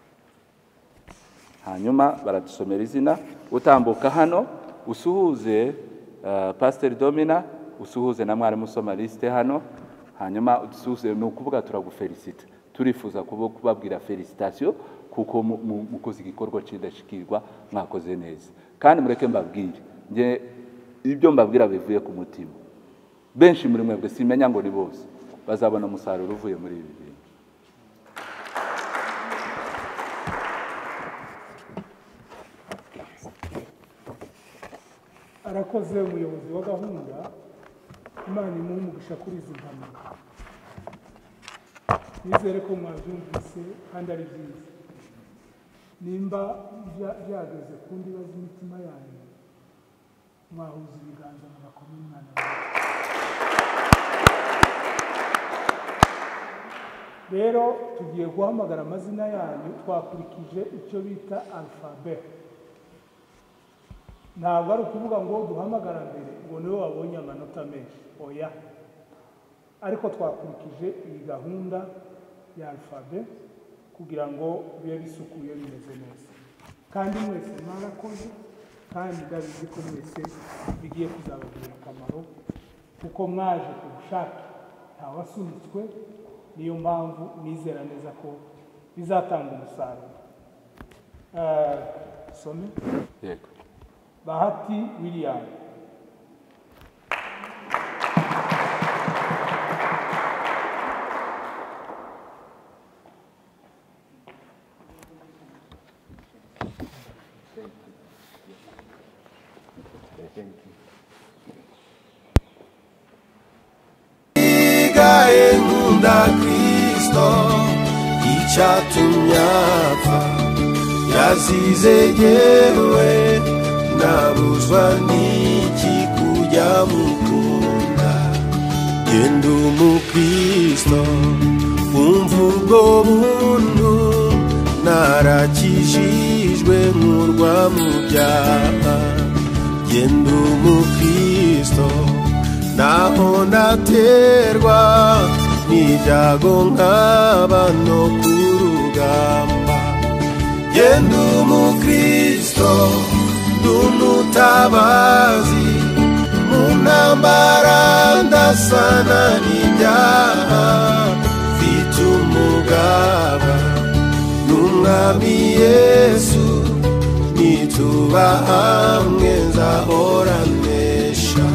hanyuma baradusomera izina utambuka hano usuhuze eh, pasiteri domina usuhuze na mwarimu usoma lisite hano hanyuma udusuhuze ni ukuvuga turagufelicita turifuza kuba- kubabwira felicitasiyo kuko mu- mu- mukoze igikorwa cy'indashyikirwa mwakoze neza kandi mureke mbabwire nge ibyo mbabwira bivuye ku mutima benshi muri mwebwe simenya ngo ni bose bazabona umusaruro uvuye muri ibi bintu arakoze umuyobozi wa gahunda imana imuha umugisha kuri izi mpanuka nizere ko mwabyumvise kandi ari byiza nimba bya- byageze ku ndibazo imitima yanyu mwahuza ibiganza mugakoma umwana wawe rero tugiye guhamagara amazina yanyu twakurikije icyo bita alfabeti ntabwo ari ukuvuga ngo duhamagara mbere ngo niwe wabonye amanota menshi oya ariko twakurikije iyi gahunda ya alfabe kugira ngo bibe bisukuye bimeze neza kandi mwese mwarakoze kandi ndabizi ko mwese bigiye kuzabagirira akamaro kuko mwaje ku bushake ntawasunitswe niyo mpamvu nizera neza ko bizatanga umusaruro Eh, some yego bahati william Igaye nkunda Kristo icyatumye apfa yazize yewe nabuzwa n'iki kujya mukunda genda umukristo umva ubwo buntu narakijijwe nkurwa mu byaha genda umukristo naho naterwa n'ibyago nk'aba no ku rugamba yenda umukristo ndumutabazi mu ntambara ndasana n'ibyaha mfite umugaba n'umwami yesu nituba hamwe nzahora mpesha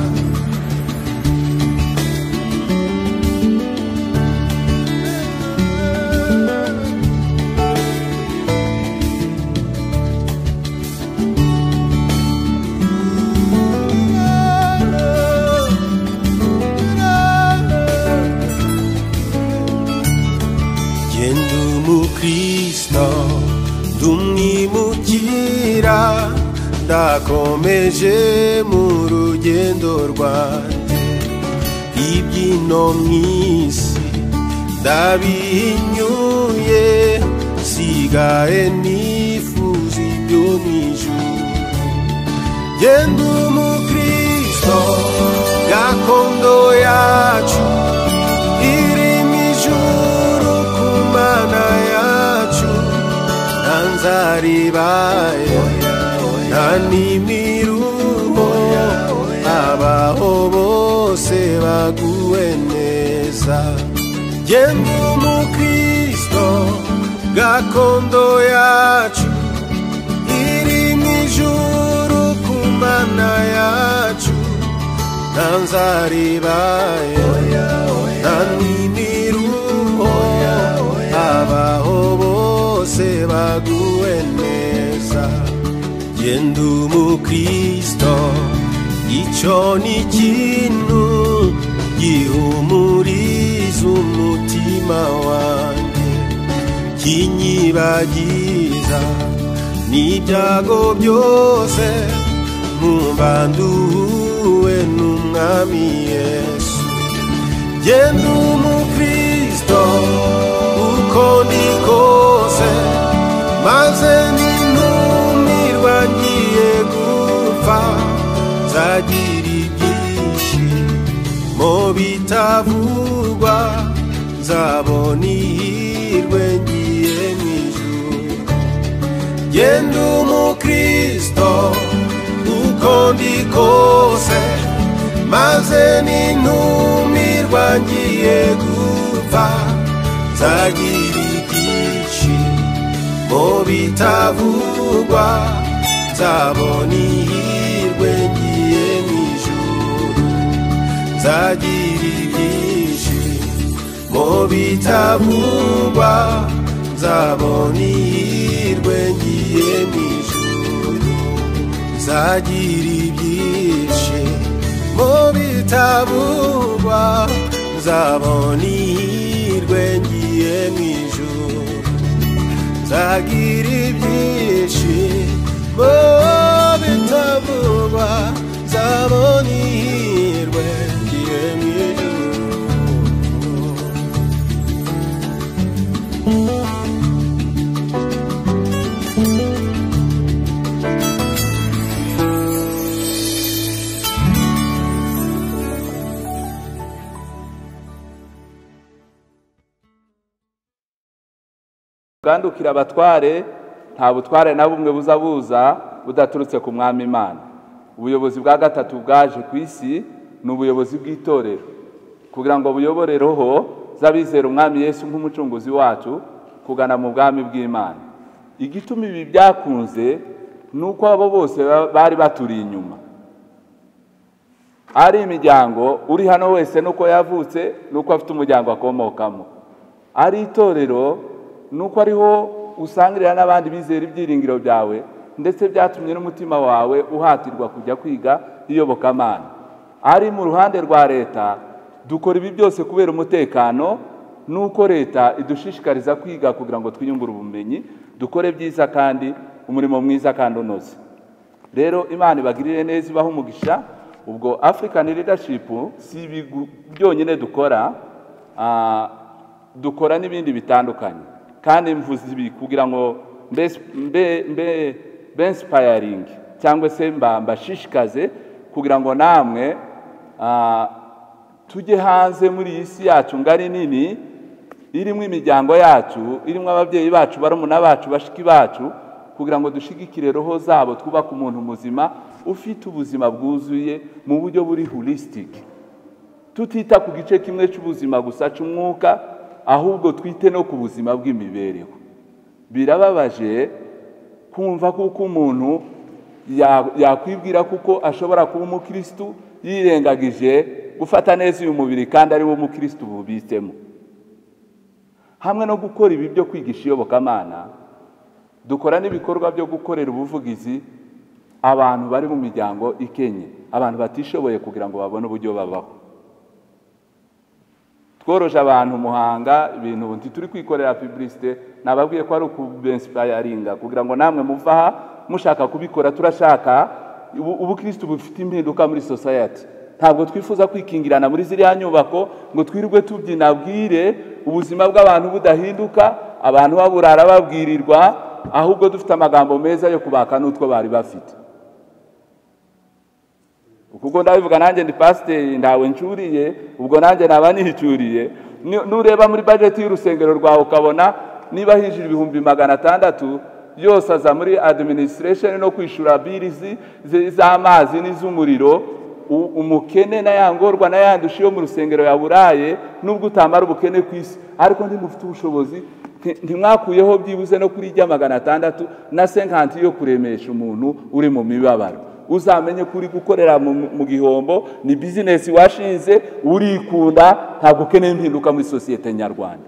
genda umukristo ndumwimukira ndakomeje mu rugendo rwanjye ibyino mw'isi ndabihinyuye sigaye nifuza ibyo mwijuru genda umukristo gakondo yacu iri mu ijuru ku mana yacu nta nzaribaye nta n'imiruho abaho bose baguwe neza genda umukristo gakondo yacu iri mu ijuru ku mana yacu nta nzaribaye nta n'imiruho abaho bose baguwe neza genda umukristo icyo ni ikintu gihumuriza umutima wanjye kinyibagiza n'ibyago byose mubanduwe n'umwami yesu genda umukristo uko ndi kose maze nintumirwa ngiye gupfa nzagira ibyishimo bitavugwa nzabona ihirwe ngiye mu ijuru genda umukristo uko ndi kose maze nintumirwa ngiye gupfa nzagira ibyishimo bitavugwa nzabona ihirwe ngiye mu ijuru nzagira ibyishimo bitavugwa nzabona ihirwe ngiye mu ijuru nzagira ibyishimo bitabugwa nzabona ihirwe ngiye mu ijuru nzagira ibyishimo bitabugwa nzabona ihirwe ngiye mu ijuru bwandukira abatware nta butware na bumwe buza buza budaturutse ku mwami imana ubuyobozi bwa gatatu bwaje ku isi ni ubuyobozi bw'itorero kugira ngo buyobore roho z'abizera umwami yesu nk'umucunguzi wacu kugana mu bwami bw'imana igituma ibi byakunze ni uko abo bose ba- bari baturiye inyuma ari imiryango uri hano wese nuko yavutse nuko afite umuryango akomokamo ari itorero nuko ariho usangirira n'abandi bizera ibyiringiro byawe ndetse byatumye n'umutima wawe uhatirwa kujya kwiga iyobokamana ari mu ruhande rwa leta dukora ibi byose kubera umutekano nuko leta idushishikariza kwiga kugira ngo twiyungure ubumenyi dukore byiza kandi umurimo mwiza kandi unoze rero imana ibagirire neza ibaho umugisha ubwo african leadership si ibi gu- byonyine dukora ah, dukora n'ibindi bitandukanye kandi mvuze ibi kugira ngo mbes- mbe mbe bensipayaringi cyangwa se mba- mbashishikaze kugira ngo namwe ah, tujye hanze muri iyi si yacu ngari nini irimo imiryango yacu irimo ababyeyi bacu barumuna bacu bashiki bacu kugira ngo dushigikire roho zabo twubake umuntu muzima ufite ubuzima bwuzuye mu buryo buri holistic tutita ku gice kimwe cy'ubuzima gusa cy'umwuka ahubwo twite no ku buzima bw'imibereho birababaje kumva kuko umuntu ya- yakwibwira kuko ashobora kuba umukirisitu yirengagije gufata neza uyu mubiri kandi ari wo umukirisitu bubitsemo hamwe no gukora ibi byo kwigisha iyobokamana dukora n'ibikorwa byo gukorera ubuvugizi abantu bari mu miryango ikenye abantu batishoboye kugira ngo babone uburyo babaho tworoje abantu muhanga ibintu ubu ntituri kwikorera publicite nababwiye ko ari ukubensipayaringa kugira ngo namwe muve aha mushaka kubikora turashaka ubu- ubukristu bufite impinduka muri society ntabwo twifuza kwikingirana muri ziriya nyubako ngo twirirwe tubyina bwire ubuzima bw'abantu budahinduka abantu baburara babwirirwa ahubwo dufite amagambo meza yo kubaka n'utwo bari bafite ubwo ndabivuga nanjye ndi pasiteri ntawe ncuriye ubwo nanjye naba nicyuriye Ni- nureba muri bajeti y'urusengero rwawe ukabona niba hinjira ibihumbi magana atandatu yose aza muri adiminisitiresheni no kwishyura birizi z'amazi n'iz'umuriro u- umukene n'ayangorwa n'ayandusha yo mu rusengero yaburaye nubwo utamara ubukene ku isi ariko ntimufite ubushobozi nti- ntimwakuyeho byibuze no kuri ijya magana atandatu na senkanti yo kuremesha umuntu uri mu mibabaro uzamenye ko uri gukorera mu mu gihombo ni bizinesi washinze urikunda ntabwo ukeneye impinduka muri sosiyete nyarwanda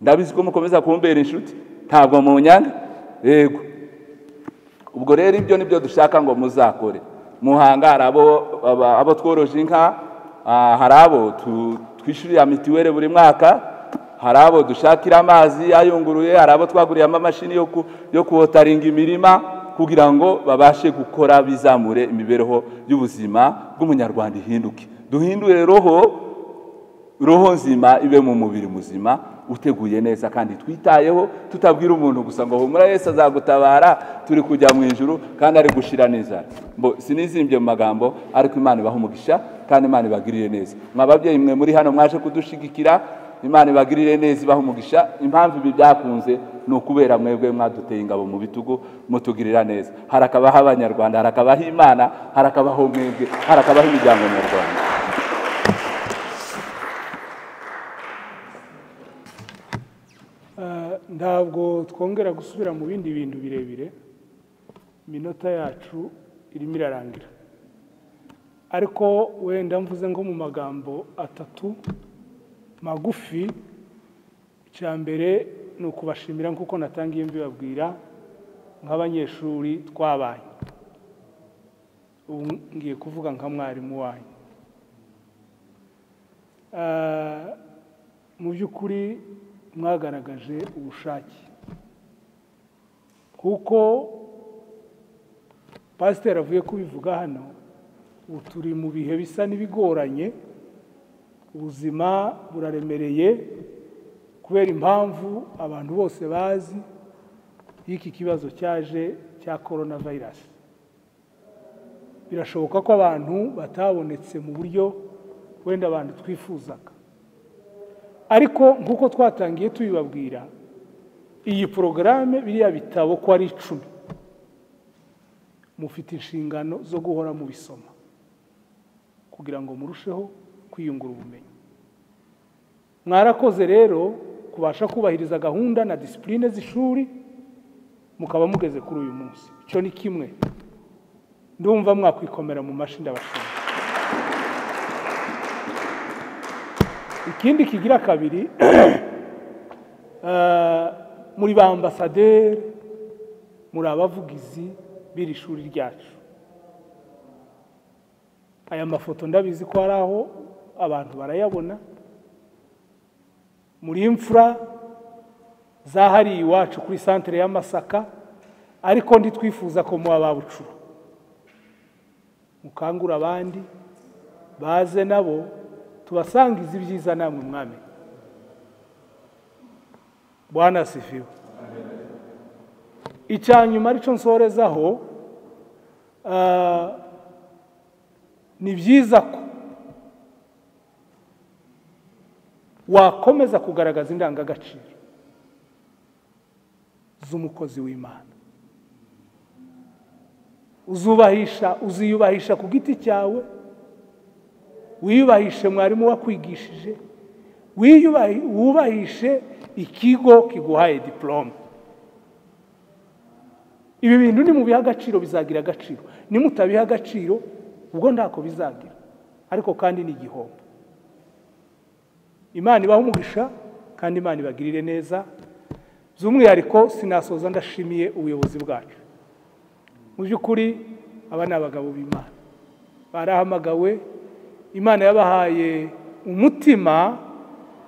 ndabizi ko mukomeza kumbera inshuti ntabwo munyanga yego ubwo rero ibyo ni byo dushaka ngo muzakore muhanga hari abo- aba- abo tworoje inka ah, hari abo tu- twishyurira mituweli buri mwaka hari abo dushakira amazi ayunguruye hari abo twaguriyemo amamashini yo ku- yo kuwotaringa imirima kugira ngo babashe gukora bizamure imibereho y'ubuzima bw'umunyarwanda ihinduke duhindure roho roho nzima ibe mu mubiri muzima uteguye neza kandi twitayeho tutabwira umuntu gusa ngo humura Yesu azagutabara turi kujya mu ijuru kandi ari gushira n'inzara mbo sinizimbye mu magambo ariko imana ibaha umugisha kandi imana ibagirire neza mwa babyeyi mwe muri hano mwaje kudushigikira imana ibagirire neza ibaha umugisha impamvu ibi byakunze ni ukubera mwebwe mwaduteye ingabo mu bitugu mutugirira neza harakabaho abanyarwanda harakabaho imana harakabaho mwebwe harakabaho imiryango nyarwanda Ah, ntabwo twongera gusubira mu bindi bintu birebire iminota yacu irimo irarangira ariko wenda mvuze ngo mu magambo atatu magufi icya mbere ni ukubashimira nk'uko natangiye mbibabwira nk'abanyeshuri twabaye ubu ngiye kuvuga nka mwarimu wanyu Ah, mu by'ukuri mwagaragaje ubushake kuko pasiteri avuye kubivuga hano ubu turi mu bihe bisa n'ibigoranye ubuzima buraremereye kubera impamvu abantu bose bazi y'iki kibazo cyaje cya korona vayirasi birashoboka ko abantu batabonetse mu buryo wenda abantu twifuzaga ariko nk'uko twatangiye tubibabwira iyi porogaramu biriya bitabo ko ari icumi mufite inshingano zo guhora mubisoma kugira ngo murusheho kwiyungura ubumenyi mwarakoze rero kubasha kubahiriza gahunda na disipurine z'ishuri mukaba mugeze kuri uyu munsi icyo ni kimwe ndumva mwakwikomera mu mashini ndabashimira ikindi kigira kabiri eh, muri ba ambasaderi muri abavugizi b'iri shuri ryacu aya mafoto ndabizi ko hari aho abantu barayabona muri imfura zahariye iwacu kuri santere y'amasaka ariko ntitwifuza ko muba babucura mukangura abandi baze nabo tubasangize ibyiza namwe mwami bwana sifiwe icya nyuma aricyo nsorezaho ah, ni byiza ko wakomeza kugaragaza indangagaciro z'umukozi w'imana uzubahisha uziyubahisha ku giti cyawe wiyubahishe mwarimu wakwigishije wiyubahi- wubahishe ikigo kiguhaye diporome ibi bintu nimubiha agaciro bizagira agaciro nimutabiha agaciro ubwo ntako bizagira ariko kandi ni igihombo imana ibaha umugisha kandi imana ibagirire neza by'umwihariko sinasoza ndashimiye ubuyobozi bwacu mu by'ukuri aba ni abagabo b'imana barahamagawe imana yabahaye umutima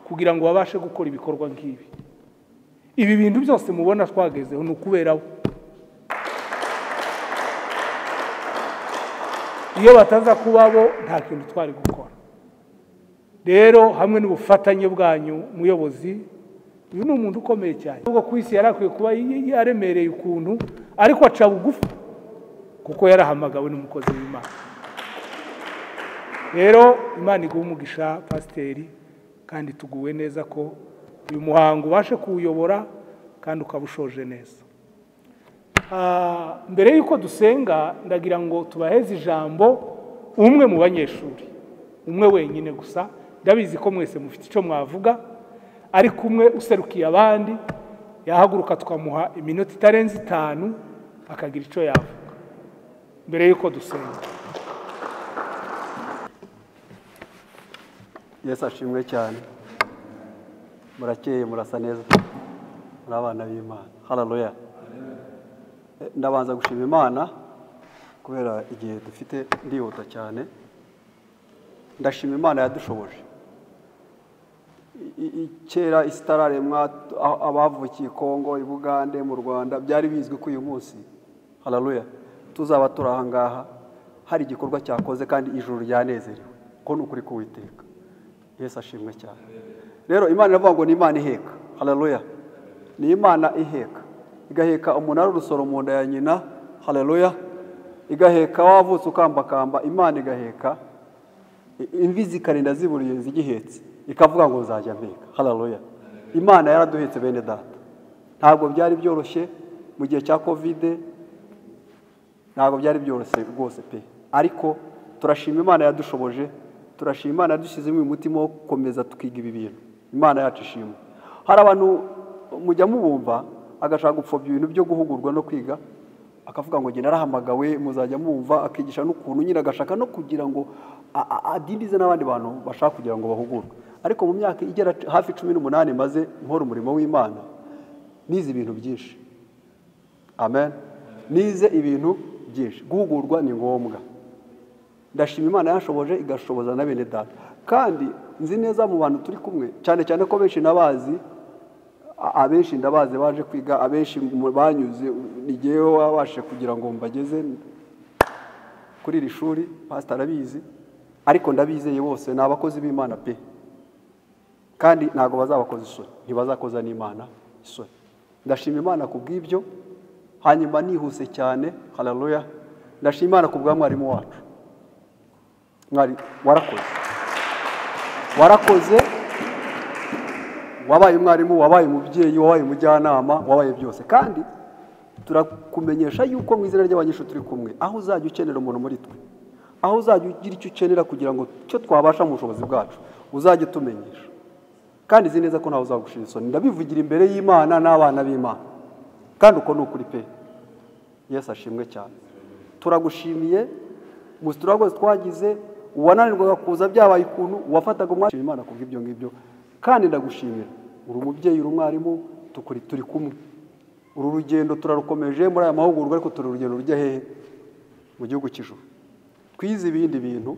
kugira ngo babashe gukora ibikorwa nk'ibi ibi bintu byose mubona twagezeho ni ukubera bo iyo bataza kuba bo nta kintu twari gukora rero hamwe n'ubufatanye bwanyu muyobozi uyu ni umuntu ukomeye cyane nubwo ku isi yari akwiye kuba yaremereye ukuntu ariko aca bugufi kuko yarahamagawe n'umukozi w'imana rero imana iguha umugisha pasiteri kandi tuguwe neza ko uyu muhango ubashe kuwuyobora kandi ukaba ushoje neza Ah, mbere y'uko dusenga ndagira ngo tubaheze ijambo umwe mu banyeshuri umwe wenyine gusa ndabizi ko mwese mufite icyo mwavuga ariko umwe userukiye abandi yahaguruka tukamuha iminota itarenze itanu akagira icyo yavuga mbere y'uko dusenga yesu ashimwe cyane murakeye murasa neza muri abana b'imana hararuya Eh, ndabanza gushima imana kubera igihe dufite ndihuta cyane ndashima imana yadushoboje I- i- kera isitararemwa t- a- abavukiye kongo i bugande mu rwanda byari bizwi ko uyu munsi hararuya tuzaba turi aha ngaha hari igikorwa cyakoze kandi ijuru ryanezerewe ko ni ukuri k'uwiteka yesu ashimwe cyane rero imana iravuga ngo ni imana iheka hararuya ni imana iheka igaheka umunara urusoro mu nda ya nyina hararuya igaheka wavutse ukambakamba imana igaheka imvi zikarinda ziburiye zigihetse ikavuga ngo nzajya mpeka hararoya imana yaraduhetse bene data ntabwo byari byoroshye mu gihe cya kovide ntabwo byari byoroshye rwose pe ariko turashima imana yadushoboje turashima imana yadushyizemo umutima wo gukomeza tukiga ibi bintu imana yacu ishima hari abantu mujya mubumva agashaka gupfobya ibintu byo guhugurwa no kwiga akavuga ngo njye narahamagawe muzajya mumva akigisha n'ukuntu nyine agashaka no kugira ngo a- a- adindize n'abandi bantu bashaka kugira ngo bahugurwe ariko mu myaka igera hafi cumi n'umunani maze nkora umurimo w'imana nize ibintu byinshi amen nize ibintu byinshi guhugurwa ni ngombwa ndashima imana yashoboje igashoboza na bene data kandi nzi neza mu bantu turi kumwe cyane cyane ko benshi nabazi a- abenshi ndabazi baje kwiga abenshi mu- banyuze n'igihe wabashe kugira ngo mbageze kuri iri shuri pasita arabizi ariko ndabizeye bose ni abakozi b'imana pe kandi ntabwo bazabakoza isoni ntibazakoza n'imana isoni ndashima imana ku bw'ibyo hanyuma nihuse cyane hararoya ndashima imana ku bwa mwarimu wacu mwari warakoze warakoze wabaye umwarimu wabaye umubyeyi wabaye umujyanama wabaye byose kandi turakumenyesha yuko mu izina ry'abanyeshuri turi kumwe aho uzajya ukenera umuntu muri twe aho uzajya ugira icyo ukenera kugira ngo icyo twabasha mu bushobozi bwacu uzajye utumenyesha kandi izi neza ko ntawe uzagushira isoni ndabivugira imbere y'imana n'abana b'imana kandi uko ni ukuri pe yesu ashimwe cyane turagushimiye muzi turagoze twagize uwananirwaga kuza byabaye ukuntu uwafataga umwanya Nshima imana kubw'ibyo ngibyo kandi ndagushimira uri umubyeyi uri umwarimu tukuri turi kumwe uru rugendo turarukomeje muri aya mahugurwa ariko turi urugendo rujya hehe mu gihugu cy'ijuru twize ibindi bintu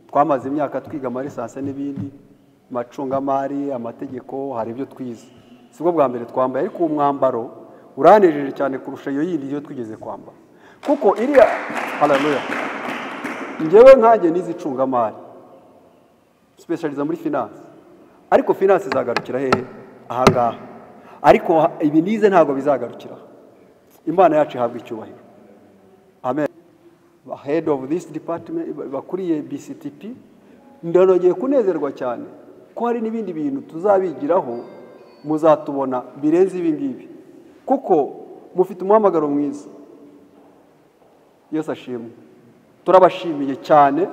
twamaze imyaka twiga amarisanse n'ibindi amacungamari amategeko hari ibyo twize si bwo bwa mbere twambaye ariko uwo mwambaro uranejeje cyane kurusha iyo yindi yo twigeze kwambara kuko iriya hararuya ngewe nkange n'izi icungamari sipeshariza muri finance ariko finance izagarukira hehe ahangaha ariko ha- ibi nize ntabwo bizagarukira imana yacu ihabwa icyubahiro amen head of this department bakuriye bctp ndanogeye kunezerwa cyane ko hari n'ibindi bintu tuzabigiraho muzatubona birenze ibi ngibi kuko mufite umuhamagaro mwiza yesu ashimwe turabashimiye cyane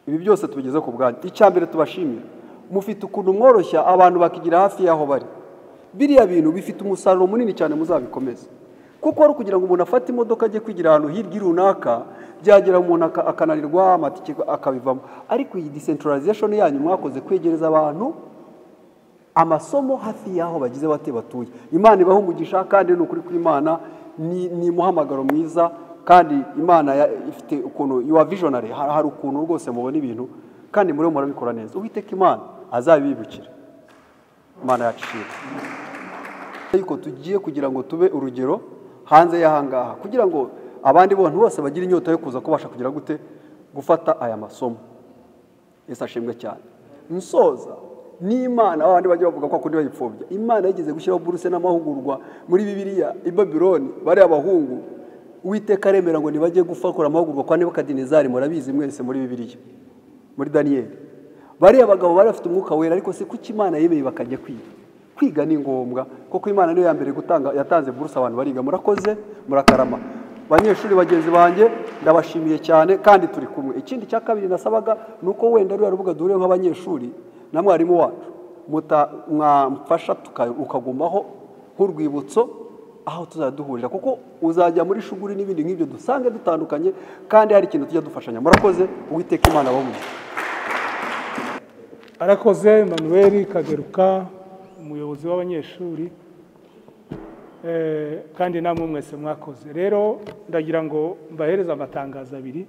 ibi byose tubigeze ku bwanyu icya mbere tubashimira mufite ukuntu mworoshya abantu bakigira hafi y'aho bari biriya bintu bifite umusaruro munini cyane muzabikomeza kuko ari ukugira ngo umuntu afate imodoka ajye kwigira ahantu hirya runaka byagera umuntu aka- akananirwa amatike akabivamo ariko iyi decentralization yanyu mwakoze kwegereza abantu amasomo hafi y'aho bagize bate batuye imana ibaho umugisha kandi ni ukuri kw'imana ni ni umuhamagaro mwiza kandi imana ya- ifite ukuntu yuwa visionary hari hari ukuntu rwose mubona ibintu kandi muri murabikora neza uwiteka imana azabibibukira imana yacu ishimwe ariko tugiye kugira ngo tube urugero hanze y'ahangaha kugira ngo abandi bantu bose bagire inyota yo kuza kubasha kugira gute gufata aya masomo yesu ashimwe cyane nsoza n'imana abandi bajya bavuga ko kundi bayipfobya imana yigeze gushyiraho buruse n'amahugurwa muri bibiliya i babironi bariya abahungu uwiteka aremera ngo ntibajye gufakora amahugurwa kwa nebukadinezari murabizi mwese muri bibiliya muri daniyeli bariya bagabo bari bafite umwuka wera ariko se kuki imana yemeye bakajya kwiga kwiga ni ngombwa kuko imana niyo ya mbere gutanga yatanze buruse abantu bariga murakoze murakarama banyeshuri bagenzi banjye ndabashimiye cyane kandi turi kumwe ikindi cya kabiri nasabaga ni uko wenda ruriya rubuga duhuriyeho nk'abanyeshuri na mwarimu wacu muta- mwamfasha tuka- ukagumaho nk'urwibutso aho tuzajya duhurira kuko uzajya muri shuguri n'ibindi nk'ibyo dusange dutandukanye kandi hari ikintu tujya dufashanya murakoze uwiteka imana wabumuze arakoze emmanuel kageruka umuyobozi w'abanyeshuri Eh, kandi namwe mwese mwakoze rero ndagira ngo mbahereze amatangazo abiri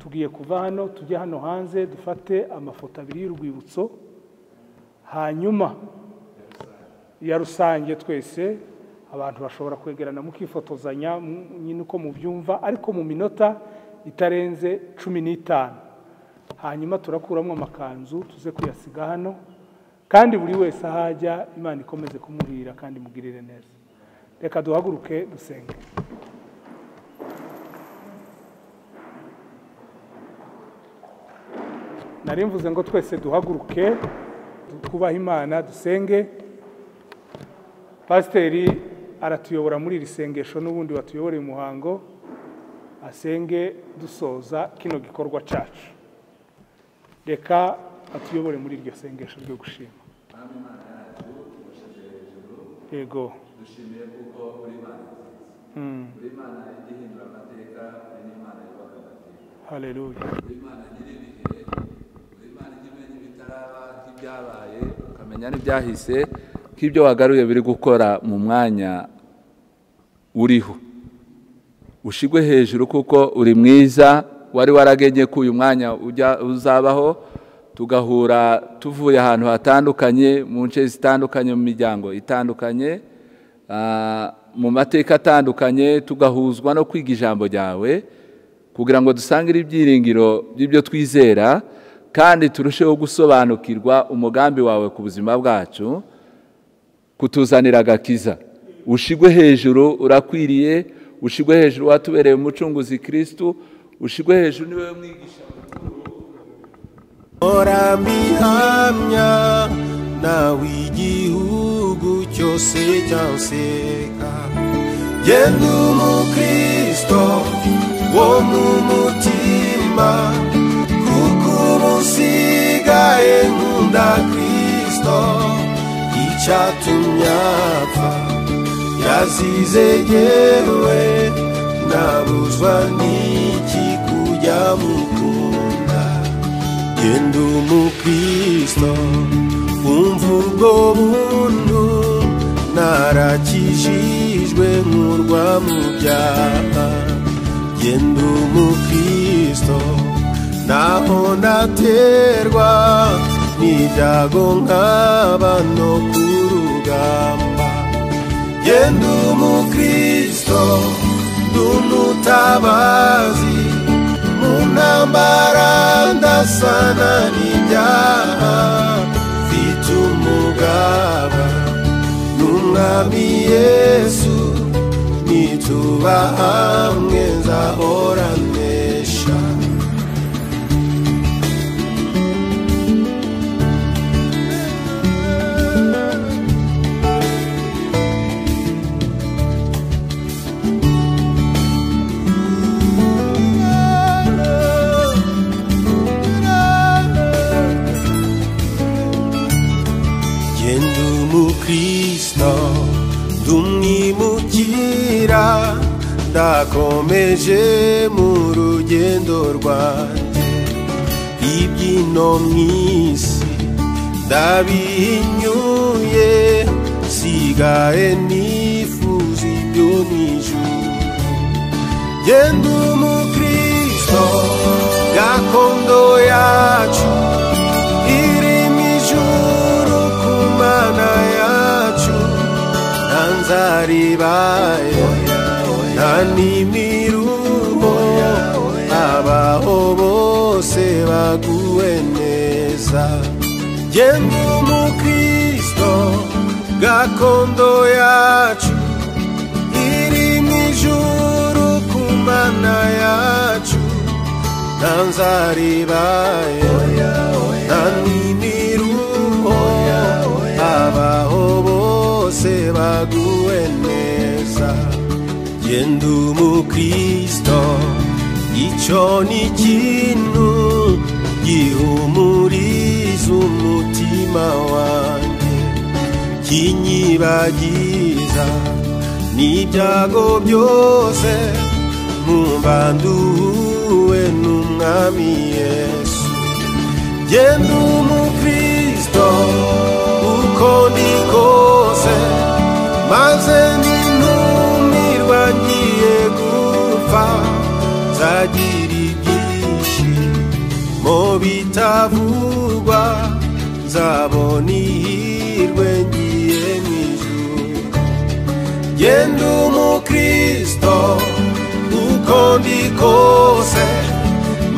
tugiye kuva hano tujye hano hanze dufate amafoto abiri y'urwibutso hanyuma ya rusange twese abantu bashobora kwegerana mukifotozanya mu- nyine uko mubyumva ariko mu minota itarenze cumi n'itanu hanyuma turakuramo amakanzu tuze kuyasiga hano kandi buri wese ahajya imana ikomeze kumuhira kandi imugirire neza reka duhaguruke dusenge nari mvuze ngo twese duhaguruke twubahe imana dusenge pasiteri aratuyobora muri iri sengesho n'ubundi watuyoboreye umuhango asenge dusoza kino gikorwa cyacu reka atuyobore muri iryo sengesho ryo gushima yego dushimiye kuko uri imana nziza uri imana ijya ihindura amateka uri n'imana yubaka amateka haleluya uri imana nyiri ibihe uri imana ijya imenya ibitaraba nk'ibyabaye ukamenya n'ibyahise nk'ibyo wagaruye biri gukora mu mwanya uriho ushigwe hejuru kuko uri mwiza wari waragenye ko uyu mwanya ujya uzabaho tugahura tuvuye ahantu hatandukanye mu nce zitandukanye mu miryango itandukanye ah, mu mateka atandukanye tugahuzwa no kwiga ijambo ryawe kugira ngo dusangire ibyiringiro by'ibyo twizera kandi turusheho gusobanukirwa umugambi wawe ku buzima bwacu kutuzanira agakiza ushigwe hejuru urakwiriye ushigwe hejuru watubereye umucunguzi kirisitu ushigwe hejuru niwe mwigisha orambihamya nawe igihugu cyose cyanseka genda umukristo wo mu mutima kuko ubu usigaye nkunda kristo icyatumye apfa yazize yewe nabuzwa n'iki kujya mukunda genda umukristo wumva ubwo buntu narakijijwe nkurwa mu byaha genda umukristo naho naterwa n'ibyago nk'aba no ku rugamba genda umukristo ndumutabazi mu ntambara ndasana n'ibyaha mfite umugaba n'umwami yesu nituba hamwe nzahora mpesha genda umukristo ndumwimukira ndakomeje mu rugendo rwanjye ibyino mu isi ndabihinyuye sigaye nifuza ibyo mu ijuru genda umukristo gakondo yacu irimo ijuru ku mana yacu nta nzaribaye nta n'imiruho abaho bose baguwe neza genda umukristo gakondo yacu irimo ijuru ku mana yacu nta nzaribaye nta n'imiruho abaho bose baguwe neza genda umukristo icyo ni ikintu gihumuriza umutima wanjye kinyibagiza n'ibyago byose mwumva nduhuwe n'umwami yesu genda umukristo uko ndi kose maze ni bagira ibyinshi mu bitavugwa nzabona ihirwe ngiye mu ijuru genda umukristo uko ndi kose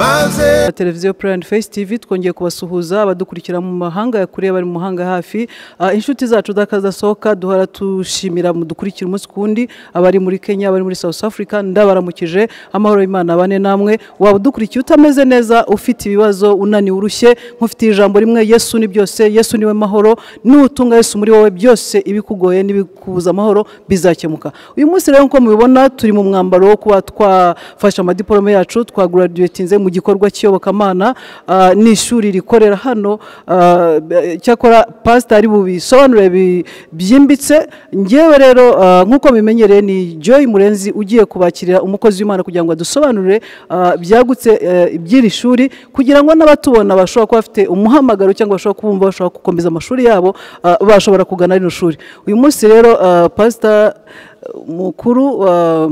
maze na televiziyo purayini fesi tivi twongeye kubasuhuza abadukurikira mu mahanga ya kure bari mu mahanga hafi Ah, inshuti zacu z'akazasohoka duhora dushimira dukurikira umunsi ku wundi abari muri kenya abari muri south africa ndabaramukije amahoro y'imana abane namwe waba udukurikiye utameze neza ufite ibibazo unaniwe urushye nk'ufite ijambo rimwe yesu ni byose yesu niwe mahoro niwutunga yesu muri wowe byose ibikugoye n'ibikubuza amahoro bizakemuka uyu munsi rero nk'uko mubibona turi mu mwambaro wo kuba twafashe amadiporome yacu twaguradiwetinze mu gikorwa cy'iyobokamana ah, ni ishuri rikorera hano ah, cyakora pasita ari bubisobanure bi- byimbitse ngewe rero ah, nk'uko bimenyereye ni joy murenzi ugiye kubakirira umukozi w'imana kugira ngo adusobanurire ah, byagutse eh, iby'iri shuri kugira ngo n'abatubona bashobora kuba bafite umuhamagaro cyangwa bashobora kubumva bashobora gukomeza amashuri yabo ah, bashobora kugana rino shuri uyu munsi rero ah, pasita mukuru ah,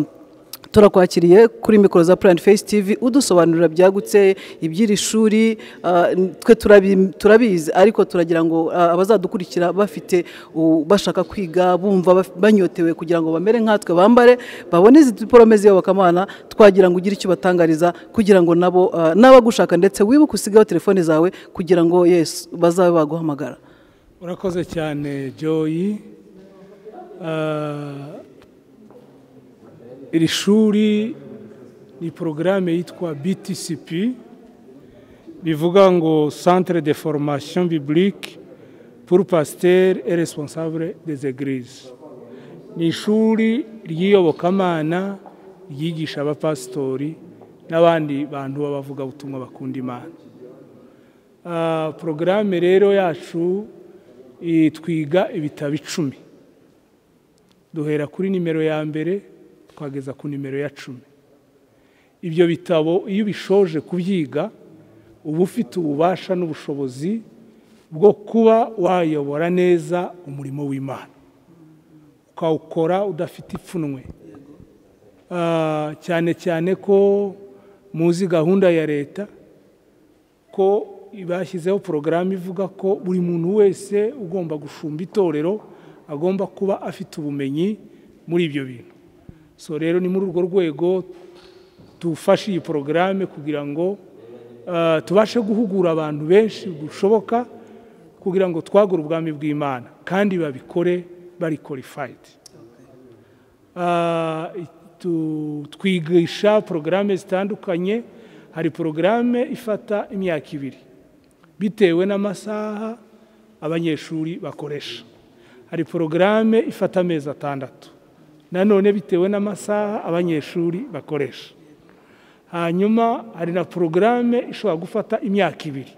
turakwakiriye kuri mikoro za purayini fesi tivi udusobanurira byagutse iby'iri shuri ah, twe turabi- turabizi ariko turagira ngo ah, abazadukurikira bafite u- bashaka kwiga bumva baf- banyotewe kugira ngo bamere nkatwe bambare babone izi diporome z'iyobokamana twagira ngo ugire icyo batangariza kugira ngo nabo ah, n'abagushaka ndetse wibuke usigeho telefone zawe kugira ngo yesu bazabe baguhamagara urakoze cyane joyi Ah, iri shuri ni porogaramu yitwa btcp bivuga ngo centre de formation biblique pour pasteur et responsable des églises ni ishuri ry'iyobokamana ryigisha abapasitori n'abandi bantu b'abavugabutumwa bakunda imana Ah, porogaramu rero yacu eh, twiga ibitabo icumi duhera kuri nimero ya mbere twageza ku nimero ya cumi ibyo bitabo iyo ubishoje kubyiga uba ufite ububasha n'ubushobozi bwo kuba wayobora neza umurimo w'imana ukawukora udafite ipfunwe Ah, cyane cyane ko muzi gahunda ya leta ko bashyizeho porogaramu ivuga ko buri muntu wese ugomba gushumba itorero agomba kuba afite ubumenyi muri ibyo bintu so rero ni muri urwo rwego dufashe iyi porogaramu kugira ngo ah, tubashe guhugura abantu benshi bushoboka kugira ngo twagure ubwami bw'imana kandi babikore bari korifayidi Ah, tu- twigisha porogaramu zitandukanye hari porogaramu ifata imyaka ibiri bitewe n'amasaha abanyeshuri bakoresha hari porogaramu ifata amezi atandatu nanone bitewe n'amasaha abanyeshuri bakoresha hanyuma hari na porogaramu ishobora gufata imyaka ibiri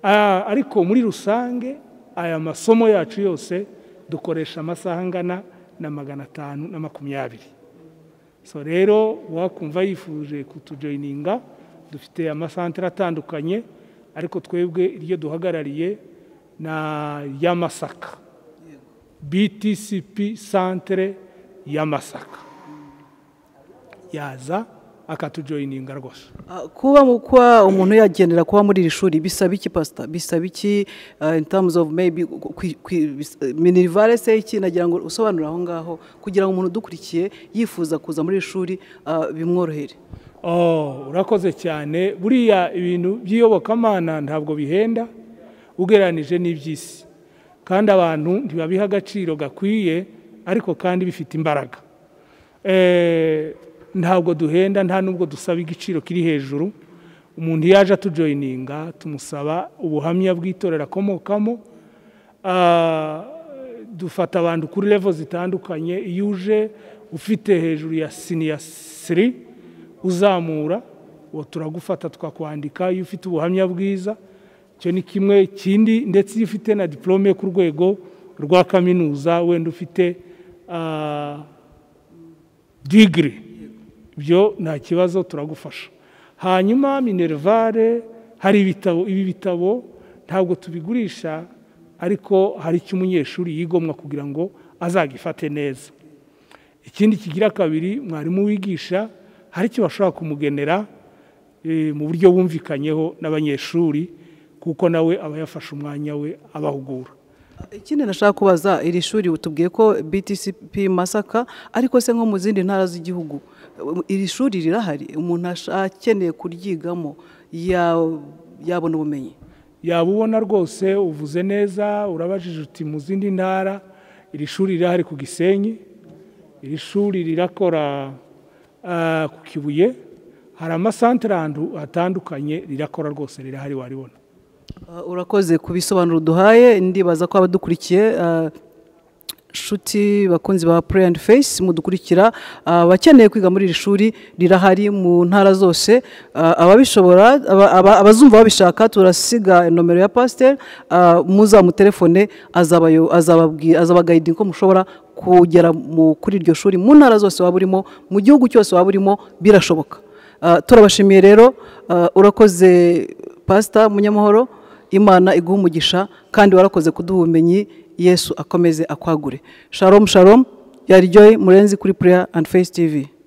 Ah, ariko muri rusange aya masomo yacu yose dukoresha amasaha angana na magana atanu na makumyabiri so rero uwakumva yifuje kutujoyininga dufite amasantere atandukanye ariko twebwe iryo duhagarariye na ya masaka btcp santere ya masaka yaza akatujoyininga rwose Ah, kuba mu- kuba umuntu yagendera kuba muri iri shuri bisaba iki pasita bisaba iki ah, in terms of maybe kwi- kwi- bis- eh, minivare se iki nagira ngo usobanure aho ngaho kugira ngo umuntu udukurikiye yifuza kuza muri iri shuri ah, bimworohere Oh, urakoze cyane buriya ibintu by'iyobokamana ntabwo bihenda ugereranije n'iby'isi kandi abantu ntibabiha agaciro gakwiye ariko kandi bifite imbaraga Eh, ntabwo duhenda nta nubwo dusaba igiciro kiri hejuru umuntu yaje atujoyininga tumusaba ubuhamya bw'itorero akomokamo Ah, dufata abantu kuri levo zitandukanye iyo uje ufite hejuru ya siniya siri uzamura uwo turagufata twakwandika iyo ufite ubuhamya bwiza icyo ni kimwe ikindi ndetse iyo ufite na diporome yo ku rwego rwa kaminuza wenda ufite ah, digiri ibyo nta kibazo turagufasha hanyuma minerivare hari ibitabo ibi bitabo ntabwo tubigurisha ariko hari icyo umunyeshuri yigomwa kugira ngo azagifate neza ikindi kigira kabiri mwarimu wigisha hari icyo bashobora kumugenera eh, mu buryo bumvikanyeho n'abanyeshuri kuko nawe aba yafashe umwanya we abahugura ikindi nashaka kubaza iri shuri tubwiye ko btcp masaka ariko se nko mu zindi ntara z'igihugu iri shuri rirahari umuntu ash- akeneye kuryigamo ya- yabona ubumenyi yaba ubona rwose uvuze neza urabajije uti mu zindi ntara iri shuri rirahari ku gisenyi iri shuri rirakora ah, ku kibuye hari amasantere ahantu hatandukanye rirakora rwose rirahari waribona Uh, urakoze ku bisobanuro uduhaye ndibaza ko abadukurikiye uh, nshuti bakunzi ba pray and face mudukurikira uh, abakeneye kwiga muri iri shuri rirahari mu ntara zose uh, ababishobora aba- aba- abazumva babishaka turasiga nomero ya pasiteri muzamutelefone azabayo- azababwi- azabagayidinga ko mushobora kugera mu- kuri iryo shuri mu ntara zose waba urimo mu gihugu cyose waba urimo birashoboka Uh, turabashimiye rero uh, urakoze pasita munyamahoro imana iguha umugisha kandi warakoze kuduha ubumenyi yesu akomeze akwagure sharomu sharomu yarijoyi murenzi kuri pureya andi fesi tivi